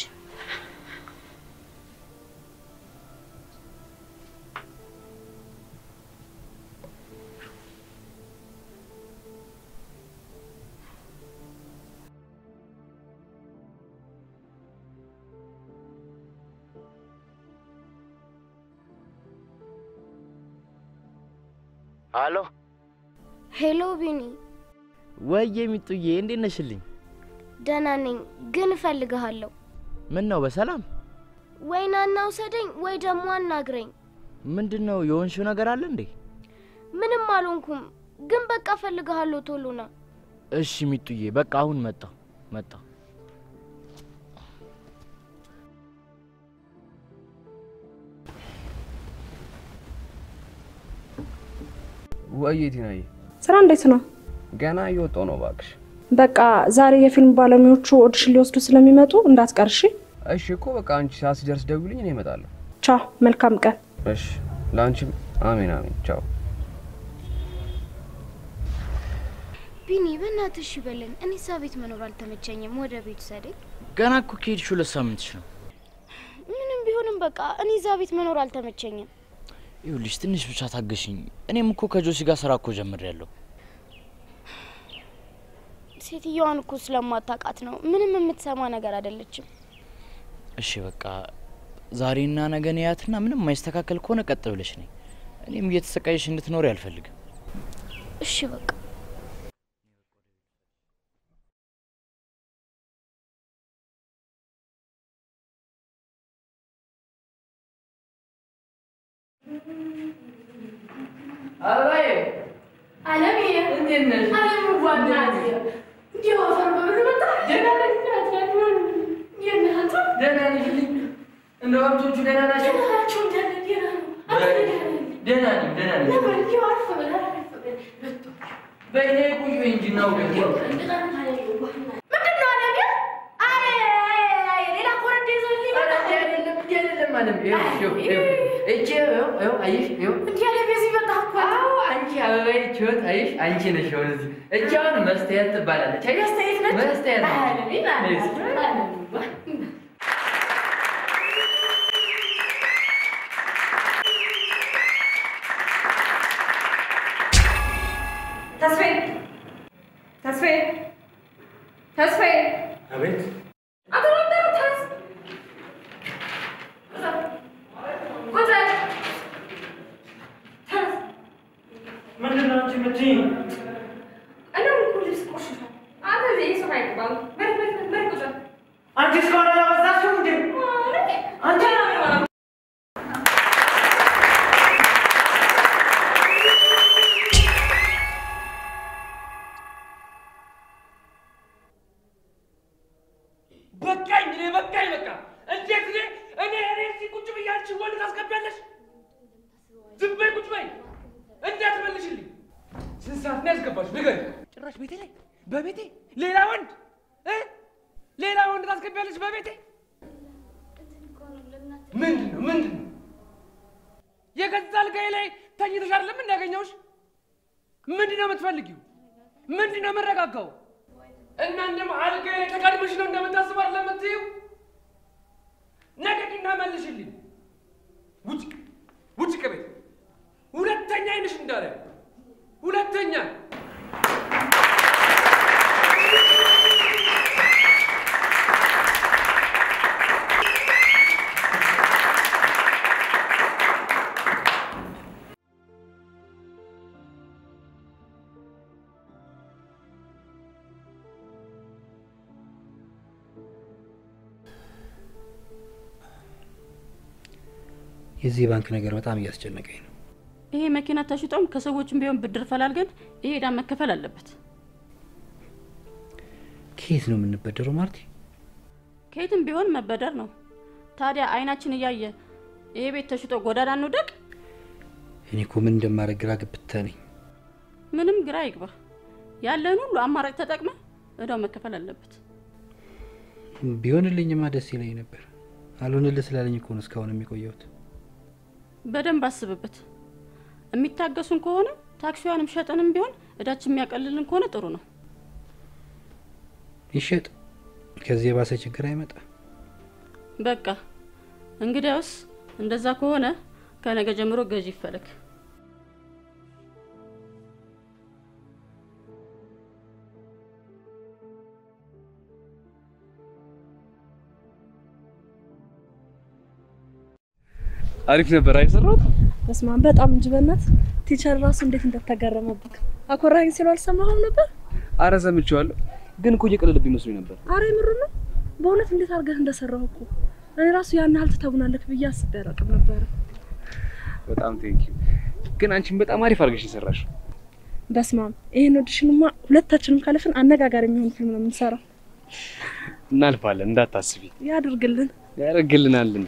አሎ
ሄሎ ቢኒ፣
ወዬ ሚጡዬ እንዴት ነሽልኝ?
ደህና ነኝ፣ ግን እፈልግሃለሁ።
ምን ነው በሰላም?
ወይ ና እና ውሰደኝ፣ ወይ ደግሞ አናግረኝ።
ምንድን ነው የሆንሽው ነገር አለ እንዴ?
ምንም አልሆንኩም፣ ግን በቃ እፈልግሃለሁ። ቶሎ ና።
እሺ ሚጡዬ፣ በቃ አሁን መጣሁ መጣሁ።
ወይ ቲናዬ፣
ስራ እንዴት ነው?
ገና እየወጣሁ ነው እባክሽ።
በቃ ዛሬ የፊልም ባለሙያዎቹ ኦዲሽን ሊወስዱ ስለሚመጡ እንዳትቀርሺ።
እሺ እኮ በቃ አንቺ ሰዓት ሲደርስ ደውልኝ፣ እኔ እመጣለሁ።
ቻው፣ መልካም ቀን።
እሺ፣ ለአንቺም አሜን አሜን። ቻው።
ቢኒ በእናትሽ ይበለኝ። እኔ እዛ ቤት መኖር አልተመቸኝም። ወደ ቤት ውሰደኝ።
ገና እኮ ከሄድሽ ሁለት ሳምንትሽ ነው።
ምንም ቢሆንም በቃ እኔ እዛ ቤት መኖር አልተመቸኝም።
ይኸውልሽ ትንሽ ብቻ ታገሽኝ። እኔም እኮ ከጆሲ ጋር ስራ እኮ ጀምሬያለሁ።
ሴትዮዋን እኮ ስለማታውቃት ነው። ምንም የምትሰማ ነገር አይደለችም።
እሺ በቃ ዛሬና ነገ ነያትና ምንም የማይስተካከል ከሆነ ቀጥ ብለሽ ነኝ። እኔም እየተሰቃየሽ እንድትኖሪ አልፈልግም።
እሺ በቃ
አበባዬ አለምዬ እንዴት ነሽ? አለም ዋናት እንዲሁ አፈር በብር መጣ ደህና ነኝ እናቴ እንዴት ነህ አንተ? ደህና ነሽ ልኝ እንደ ወቅቶቹ ደህና ናቸው? ደህና ናቸው ደህና ደህና ነው አንተ ደህና ነህ?
ደህና ነኝ ደህና ነኝ።
ለምን እንዲሁ አርፈ በል አረፍ በል መጡ
በእኔ ቁጭ በይ እንጂ እናውጋ።
ምንድን ነው አለምዬ? አይ አይ አይ ሌላ ኮረዳ ይዞልኝ መጣ
አይደለም እንዲህ አይደለም አለም። ይኸው ይኸው ይኸው እቺ ይኸው ይኸው አየሽ ይኸው
እንዲህ ያለ ቤዚ መጣ እኮ
አዎ አንቺ አበባዬ ችወት አየሽ አንቺ ነሽ አሁን እዚህ እቺ አሁን መስተያት ትባላለች። አየሽ
መስተያየት ነች?
መስተያት ነች።
አለምዬ
ነይ እስኪ።
አለምዬ
ተስፋዬ ተስፋዬ ተስፋዬ
አቤት
አቶ ወንደሩ ተስ ቁጭ በል። ተስ
ምንድን ነው አንቺ የምትይኝ?
እኔ እኮ ልብስ ቆሽሿል። አንተ እዚህ የሱቅ አይገባም። በል በል በል በል ቁጭ በል።
አንቺ እስካሁን አላበዛሽም እንዴ? አንቺ
በቃኝ፣ እኔ በቃኝ። በቃ እንዴት እኔ እኔ እኔ እዚህ ቁጭ ብዬ አንቺን ወንድ ታስገቢያለሽ? ዝም በይ፣ ቁጭ በይ። እንዳትመልሽልኝ። ስንት ሰዓት ነው ያስገባሽ? ንገሪኝ። ጭራሽ ቤቴ ላይ በቤቴ ሌላ ወንድ እ ሌላ ወንድ ታስገቢያለሽ በቤቴ? ምንድን ነው ምንድን ነው? የገዛ አልጋዬ ላይ ተኝተሽ አይደለም እንዳገኘሁሽ? ምንድን ነው የምትፈልጊው? ምንድን ነው የምረጋጋው? እና እንደም አልጋዬ ላይ ተጋድመሽ ነው እንደምታስብ አይደለም የምትይው? ነቀቂና መልሽልኝ። ውጭ ውጭ ከቤት ሁለተኛ አይንሽ እንዳለ ሁለተኛ
የዚህ ባንክ ነገር በጣም እያስጨነቀኝ ነው።
ይሄ መኪና ተሽጦም ከሰዎችም ቢሆን ብድር ፈላልገን ይሄ ዕዳ መከፈል አለበት።
ከየት ነው የምንበደረው ማርቲ?
ከየትም ቢሆን መበደር ነው። ታዲያ አይናችን እያየ ይሄ ቤት ተሽጦ ጎዳና እንውደቅ?
እኔ እኮ ምን እንደማደርግ ግራ ገብታ ነኝ።
ምንም ግራ ይግባ። ያለን ሁሉ አማራጭ ተጠቅመ እዳው መከፈል አለበት።
ቢሆንልኝማ ደስ ይለኝ ነበር። አልሆንልህ ስላለኝ እኮ ነው እስካሁን የሚቆየሁት።
በደንብ አስብበት። የሚታገሱን ከሆነ ታክሲዋንም ሸጠንም ቢሆን እዳችን የሚያቀልልን ከሆነ ጥሩ ነው።
ይሸጥ፣ ከዚህ የባሰ ችግር አይመጣ።
በቃ እንግዲያውስ እንደዛ ከሆነ ከነገ ጀምሮ ገዢ ይፈለግ።
አሪፍ ነበር አይሰራው?
በስመ አብ በጣም እንጂ በእናት ቲቸር ራሱ እንዴት እንደተገረመብክ አኮራኝ ሲሉ አልሰማህም ነበር?
አረ ሰምቼዋለሁ፣ ግን እኮ እየቀለለብኝ መስሎኝ ነበር።
አረ የምሩ ነው በእውነት እንዴት አድርገህ እንደሰራው እኮ እኔ ራሱ ያን ያህል ትተውናለክ ብዬ አስቤ አላውቅም ነበረ።
በጣም ቴንኪ። ግን አንቺን በጣም አሪፍ አድርገሽ የሰራሽው።
በስመ አብ ይሄን ኦዲሽንማ ሁለታችንም ካለፍን አነጋጋሪ የሚሆን ፊልም ነው የምንሰራው።
እናልፋለን፣ እንዳታስቢ።
ያድርግልን።
ያደርግልናል እንዴ?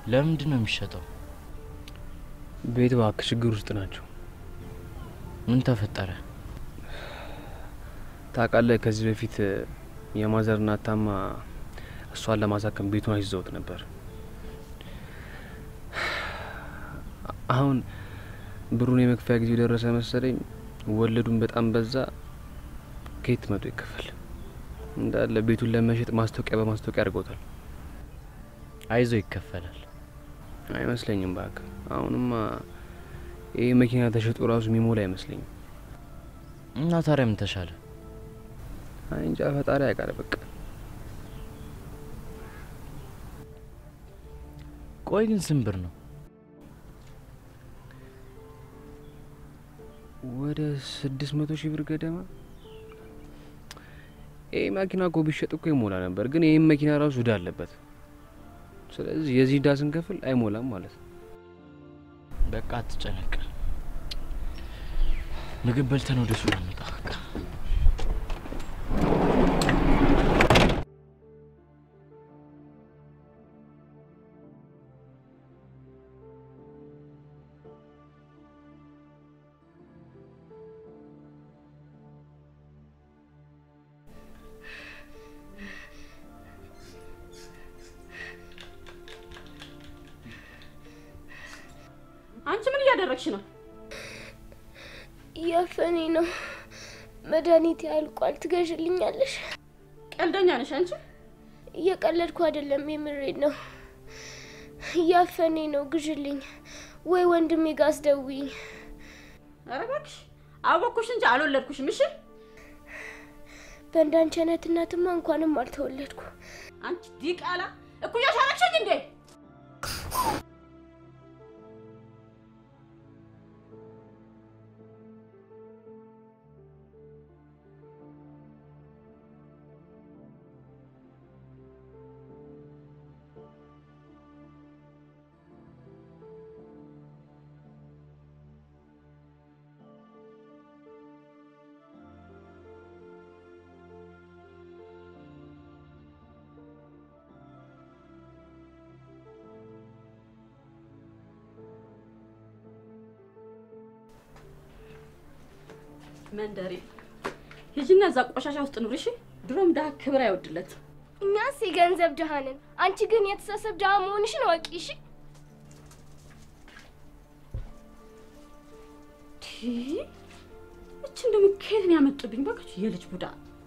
ለምንድን ነው የሚሸጠው?
ቤት እባክህ ችግር ውስጥ ናቸው።
ምን ተፈጠረ?
ታውቃለህ፣ ከዚህ በፊት የማዘር እናት ታማ እሷን ለማሳከም ቤቱን አስይዘውት ነበር። አሁን ብሩን የመክፈያ ጊዜው ደረሰ መሰለኝ። ወለዱን በጣም በዛ። ከየት መቶ ይከፈል? እንዳለ ቤቱን ለመሸጥ ማስታወቂያ በማስታወቂያ አድርገውታል።
አይዞ ይከፈላል።
አይመስለኝም እባክህ። አሁንማ ይህ መኪና ተሸጦ ራሱ የሚሞላ አይመስለኝም።
እና ታዲያ ምን ተሻለ?
አይ እንጃ ፈጣሪ ያውቃል። በቃ
ቆይ ግን ስንት ብር ነው?
ወደ ስድስት መቶ ሺህ ብር ገደማ። ይህ መኪና እኮ ቢሸጥ እኮ ይሞላ ነበር፣ ግን ይህም መኪና ራሱ እዳ አለበት። ስለዚህ የዚህ እዳ ስንከፍል አይሞላም ማለት ነው።
በቃ አትጨነቅ። ምግብ በልተን ወደ ሱቅ እንውጣ። በቃ
አንቺ ምን እያደረግሽ ነው?
እያፈኔ ነው። መድኃኒት ያልቋል። ትገዥልኛለሽ?
ቀልደኛ ነሽ አንቺ።
እየቀለድኩ አይደለም፣ የምሬድ ነው። እያፈኔ ነው። ግዥልኝ ወይ ወንድሜ ጋር አስደውይኝ።
ኧረ እባክሽ አወኩሽ እንጂ አልወለድኩሽም። እሺ
በእንዳንቺ አይነት እናትማ እንኳንም አልተወለድኩ።
አንቺ ዲቃላ እኩያሽ አረግሽኝ እንዴ? መንደሬ ሂጂና እዛ ቆሻሻ ውስጥ ኑሪ። እሺ ድሮም ድሀ ክብር አይወድለት።
እኛስ የገንዘብ ድሃ ነን። አንቺ ግን የተሳሰብ ድሃ መሆንሽን አወቂ። እሺ
እችን ደግሞ ከየት ነው ያመጡብኝ? እባክሽ የልጅ ቡዳ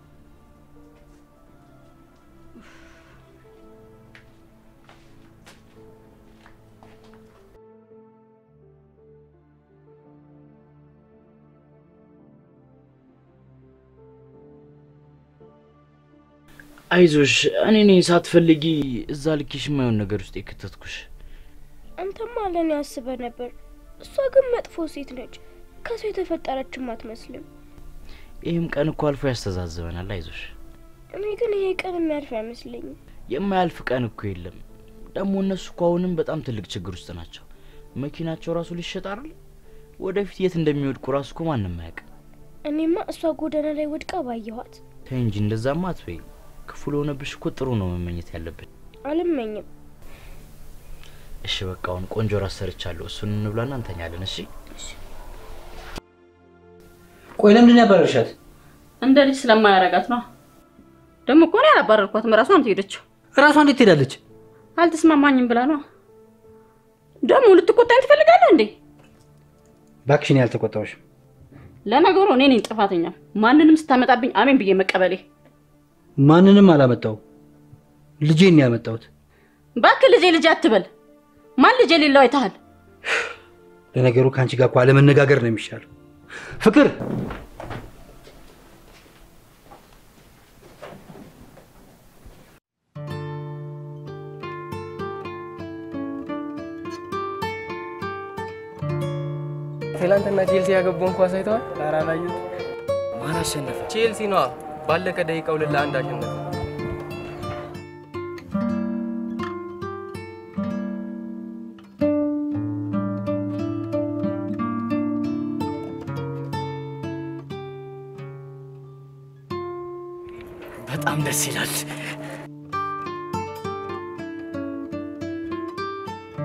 አይዞሽ፣ እኔ ነኝ ሳትፈልጊ እዛ ልኪሽ የማይሆን ነገር ውስጥ የከተትኩሽ።
አንተማ ለእኔ አስበህ ነበር። እሷ ግን መጥፎ ሴት ነች። ከሰው የተፈጠረችም አትመስልም።
ይህም ቀን እኮ አልፎ ያስተዛዝበናል። አይዞሽ።
እኔ ግን ይሄ ቀን የሚያልፍ አይመስለኝም።
የማያልፍ ቀን እኮ የለም። ደግሞ እነሱ እኮ አሁንም በጣም ትልቅ ችግር ውስጥ ናቸው። መኪናቸው ራሱ ሊሸጥ አይደል? ወደፊት የት እንደሚወድቁ ራሱ እኮ ማንም አያውቅም።
እኔማ እሷ ጎዳና ላይ ወድቃ ባየኋት።
ተይ እንጂ እንደዛማ አትበይ። ክፉ ለሆነብሽ እኮ ጥሩ ነው መመኘት ያለብን።
አልመኝም።
እሺ በቃ አሁን ቆንጆ ራት ሰርቻለሁ። እሱን እንብላና እንተኛለን። እሺ
ቆይ ለምንድን ነው ያባረርሻት?
እንደ ልጅ ስለማያረጋት ነው። ደግሞ እኮ እኔ አላባረርኳትም። ራሷ ነው የሄደችው።
እራሷ እንዴት ትሄዳለች?
አልተስማማኝም ብላ ነው። ደግሞ ልትቆጣኝ ትፈልጋለህ እንዴ?
እባክሽ እኔ አልተቆጣሁሽም።
ለነገሩ እኔ ነኝ ጥፋተኛ። ማንንም ስታመጣብኝ አሜን ብዬ መቀበሌ።
ማንንም አላመጣው ልጄን ነው ያመጣሁት።
እባክህ ልጄ ልጄ አትበል። ማን ልጄ የሌለው አይተሃል?
ለነገሩ ከአንቺ ጋር እኮ አለመነጋገር ነው የሚሻለው። ፍቅር
ትላንትና ቼልሲ ያገባውን ኳስ አይተዋል? ኧረ አላየሁትም።
ማን አሸነፈ?
ቼልሲ ነዋ። ባለቀ ደቂቃ ሁለት ለአንድ አሸነፈ።
በጣም ደስ ይላል።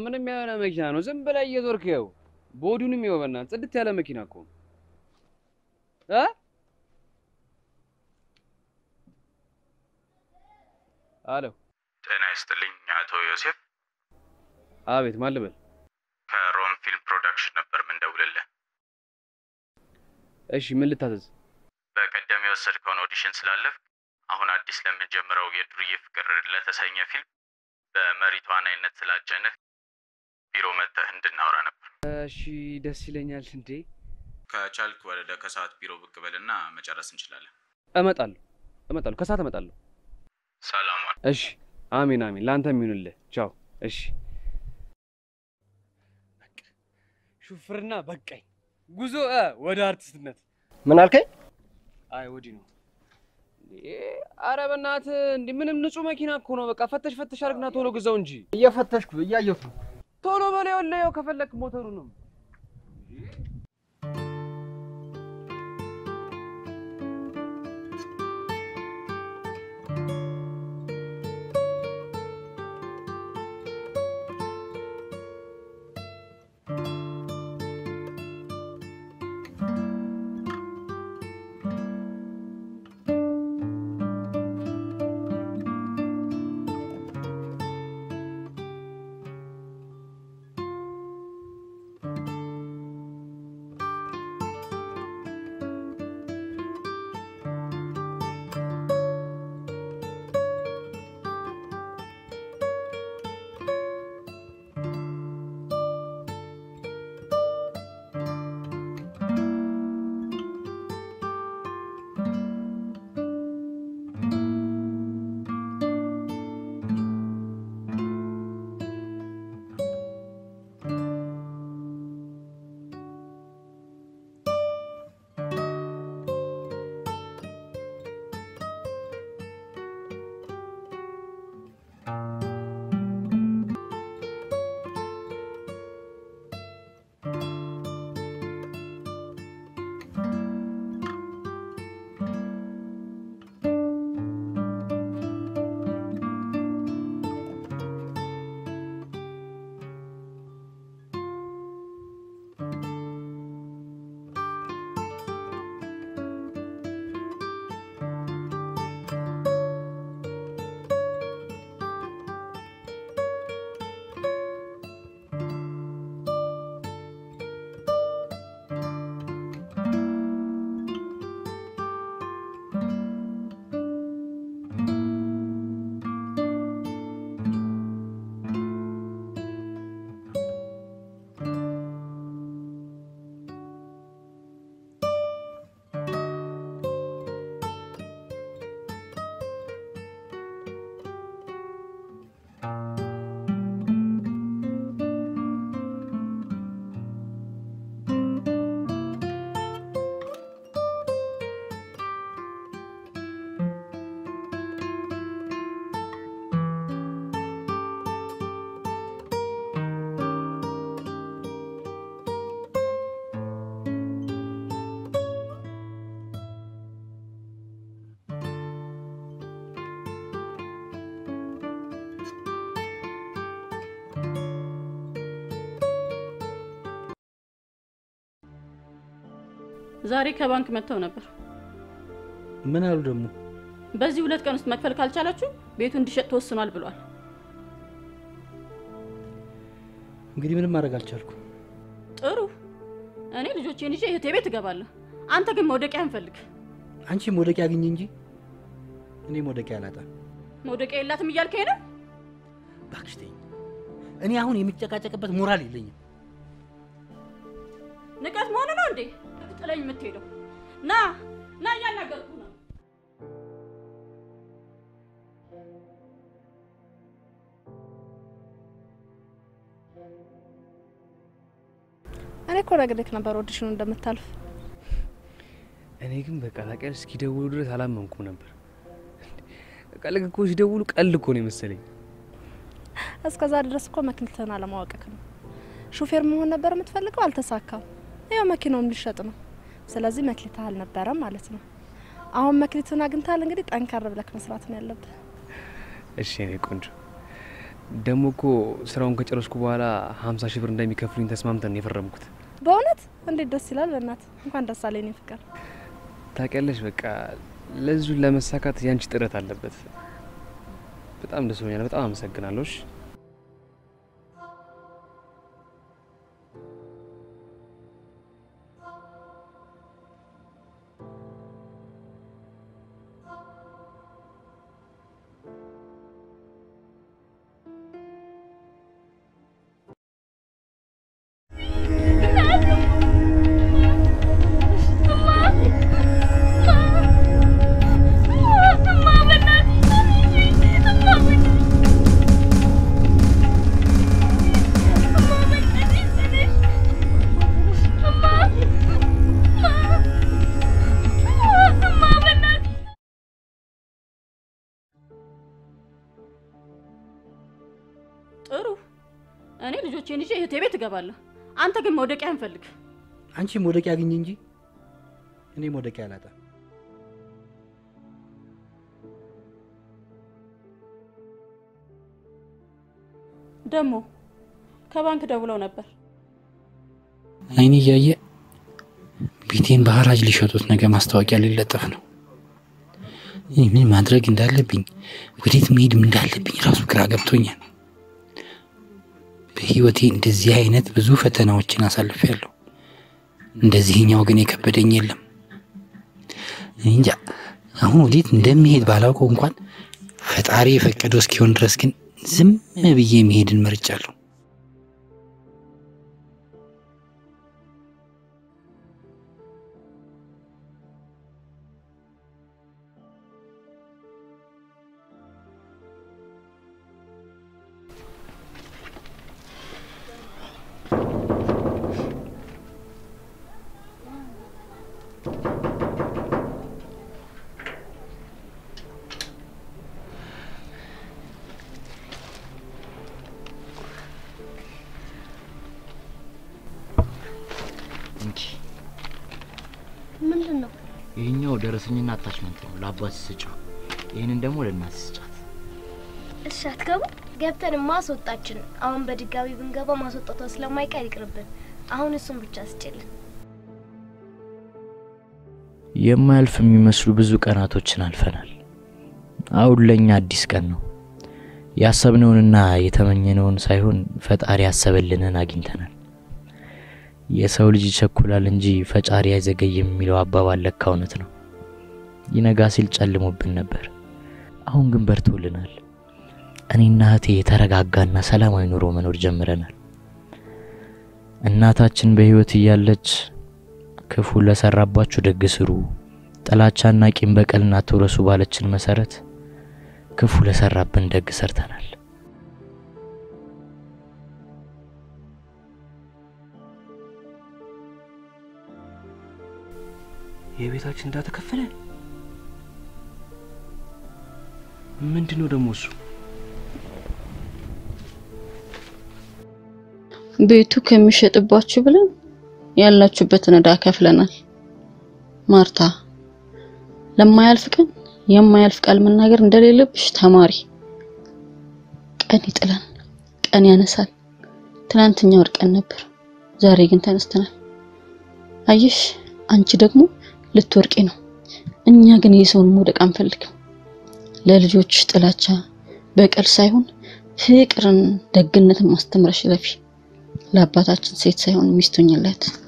ምንም የሆነ መኪና ነው። ዝም ብለህ እየዞርክ ይኸው ቦዲውንም ይኸው በእናትህ ጽድት ያለ መኪና እኮ ነው እ አሎ
ጤና ይስጥልኝ አቶ ዮሴፍ።
አቤት፣ ማን ልበል?
ከሮም ፊልም ፕሮዳክሽን ነበር ምንደውልልህ።
እሺ፣ ምን ልታዘዝ?
በቀደም የወሰድከውን ኦዲሽን ስላለፍ አሁን አዲስ ለምንጀምረው የዱርዬ ፍቅር ለተሰኘ ፊልም በመሪ ተዋናይነት ስላጨንህ ቢሮ መጥተህ እንድናወራ ነበር።
እሺ፣ ደስ ይለኛል። እንዴ
ከቻልክ ወደ ከሰዓት ቢሮ ብቅ በልና መጨረስ እንችላለን።
እመጣለሁ፣ እመጣለሁ፣ ከሰዓት እመጣለሁ።
ሰላም ዋል።
እሺ፣ አሜን፣ አሜን። ለአንተም ይሁንልህ። ቻው። እሺ። ሹፍርና በቃኝ። ጉዞ እ ወደ አርቲስትነት።
ምን አልከኝ?
አይ ወዲህ ነው። አረ በእናትህ እንዲህ ምንም ንጹህ መኪና እኮ ነው። በቃ ፈተሽ ፈተሽ አድርግና ቶሎ ግዛው እንጂ።
እየፈተሽኩ እያየሁት ነው።
ቶሎ በለው ይኸውልህ፣ ይኸው ከፈለክ ሞተሩ ነው።
ዛሬ ከባንክ መጥተው ነበር።
ምን አሉ ደግሞ?
በዚህ ሁለት ቀን ውስጥ መክፈል ካልቻላችሁ ቤቱ እንዲሸጥ ተወስኗል ብሏል።
እንግዲህ ምንም ማድረግ አልቻልኩም።
ጥሩ፣ እኔ ልጆቼን ይዤ እህቴ ቤት እገባለሁ። አንተ ግን መውደቂያ እንፈልግ።
አንቺ መውደቂያ አግኝ እንጂ እኔ መውደቂያ አላጣም።
መውደቂያ የላትም እያልከኝ ነው?
እባክሽ ተይኝ። እኔ አሁን የሚጨቃጨቅበት ሞራል የለኝም።
ንቀት መሆኑ ነው እንዴ ጥለኝ የምትሄደው? ና ና፣ እያናገርኩ ነው።
እኔ እኮ ነግሬህ ነበር ኦዲሽኑ እንደምታልፍ።
እኔ ግን በቃ ታውቂያለሽ፣ እስኪደውሉ ድረስ አላመንኩም ነበር። በቃ ልክ እኮ ሲደውሉ ቀልድ እኮ ነው የመሰለኝ።
እስከዛ ድረስ እኮ መክሊትህን አለማወቅክ ነው። ሹፌር መሆን ነበር የምትፈልገው፣ አልተሳካም። ያው መኪናውም ሊሸጥ ነው። ስለዚህ መክሊትህ አልነበረም ማለት ነው። አሁን መክሊትህን አግኝተሃል። እንግዲህ ጠንከር ብለክ መስራት ነው ያለብህ።
እሺ እኔ ቆንጆ፣ ደግሞ እኮ ስራውን ከጨረስኩ በኋላ ሀምሳ ሺህ ብር እንደሚከፍሉኝ ተስማምተን ነው የፈረምኩት።
በእውነት እንዴት ደስ ይላል። በእናት እንኳን ደስ አለኝ የኔ ፍቅር።
ታውቂያለሽ፣ በቃ ለዚሁ ለመሳካት ያንቺ ጥረት አለበት። በጣም ደስ ብሎኛል። በጣም አመሰግናለሁ። እሺ?
ጥሩ። እኔ ልጆቼን ይዤ እህቴ ቤት እገባለሁ። አንተ ግን መውደቂያ እንፈልግ።
አንቺ መውደቂያ አግኝ እንጂ እኔ መውደቂያ አላጣም።
ደግሞ ከባንክ ደውለው ነበር።
አይኔ እያየ ቤቴን በሐራጅ ሊሸጡት ነገ ማስታወቂያ ሊለጠፍ ነው። እኔ ምን ማድረግ እንዳለብኝ ወዴት መሄድም እንዳለብኝ ራሱ ግራ ገብቶኛል። በህይወቴ እንደዚህ አይነት ብዙ ፈተናዎችን አሳልፌያለሁ። እንደዚህኛው ግን የከበደኝ የለም። እኔ እንጃ አሁን ወዴት እንደሚሄድ ባላውቀው እንኳን ፈጣሪ የፈቀደው እስኪሆን ድረስ ግን ዝም ብዬ መሄድን መርጫለሁ።
እንኪ
ምንድን ነው?
ይህኛው ደረሰኝና አታችመንት ነው ለአባት ስጫው። ይህንን ደግሞ ለእናት ስጫት።
እሺ አትገቡ? ገብተን ማስወጣችን። አሁን በድጋሚ ብንገባ ማስወጣቷ ስለማይቀር ይቅርብን። አሁን እሱን ብቻ ስጭልን።
የማያልፍ የሚመስሉ ብዙ ቀናቶችን አልፈናል። አሁን ለእኛ አዲስ ቀን ነው። ያሰብነውንና የተመኘነውን ሳይሆን ፈጣሪ ያሰበልንን አግኝተናል። የሰው ልጅ ይቸኩላል እንጂ ፈጣሪ አይዘገይም የሚለው አባባል ለካ እውነት ነው። ይነጋ ሲል ጨልሞብን ነበር። አሁን ግን በርቶልናል። እኔና እህቴ የተረጋጋና ሰላማዊ ኑሮ መኖር ጀምረናል። እናታችን በህይወት እያለች ክፉ ለሰራባችሁ ደግ ስሩ፣ ጥላቻና ቂም በቀልን አትውረሱ ባለችን መሰረት ክፉ ለሰራብን ደግ ሰርተናል።
የቤታችን ዕዳ ተከፈለ። ምንድን ነው ደግሞ እሱ?
ቤቱ ከሚሸጥባችሁ ብለን ያላችሁበትን ዕዳ ከፍለናል። ማርታ፣ ለማያልፍ ቀን የማያልፍ ቃል መናገር እንደሌለብሽ ተማሪ። ቀን ይጥላል፣ ቀን ያነሳል። ትናንትኛ ወድቀን ነበር፣ ዛሬ ግን ተነስተናል። አየሽ፣ አንቺ ደግሞ ልትወርቂ ነው። እኛ ግን የሰውን መውደቅ አንፈልግም። ለልጆች ጥላቻ፣ በቀል ሳይሆን ፍቅርን፣ ደግነትን ማስተምረሽ ለፊ ለአባታችን ሴት ሳይሆን ሚስቶኝለት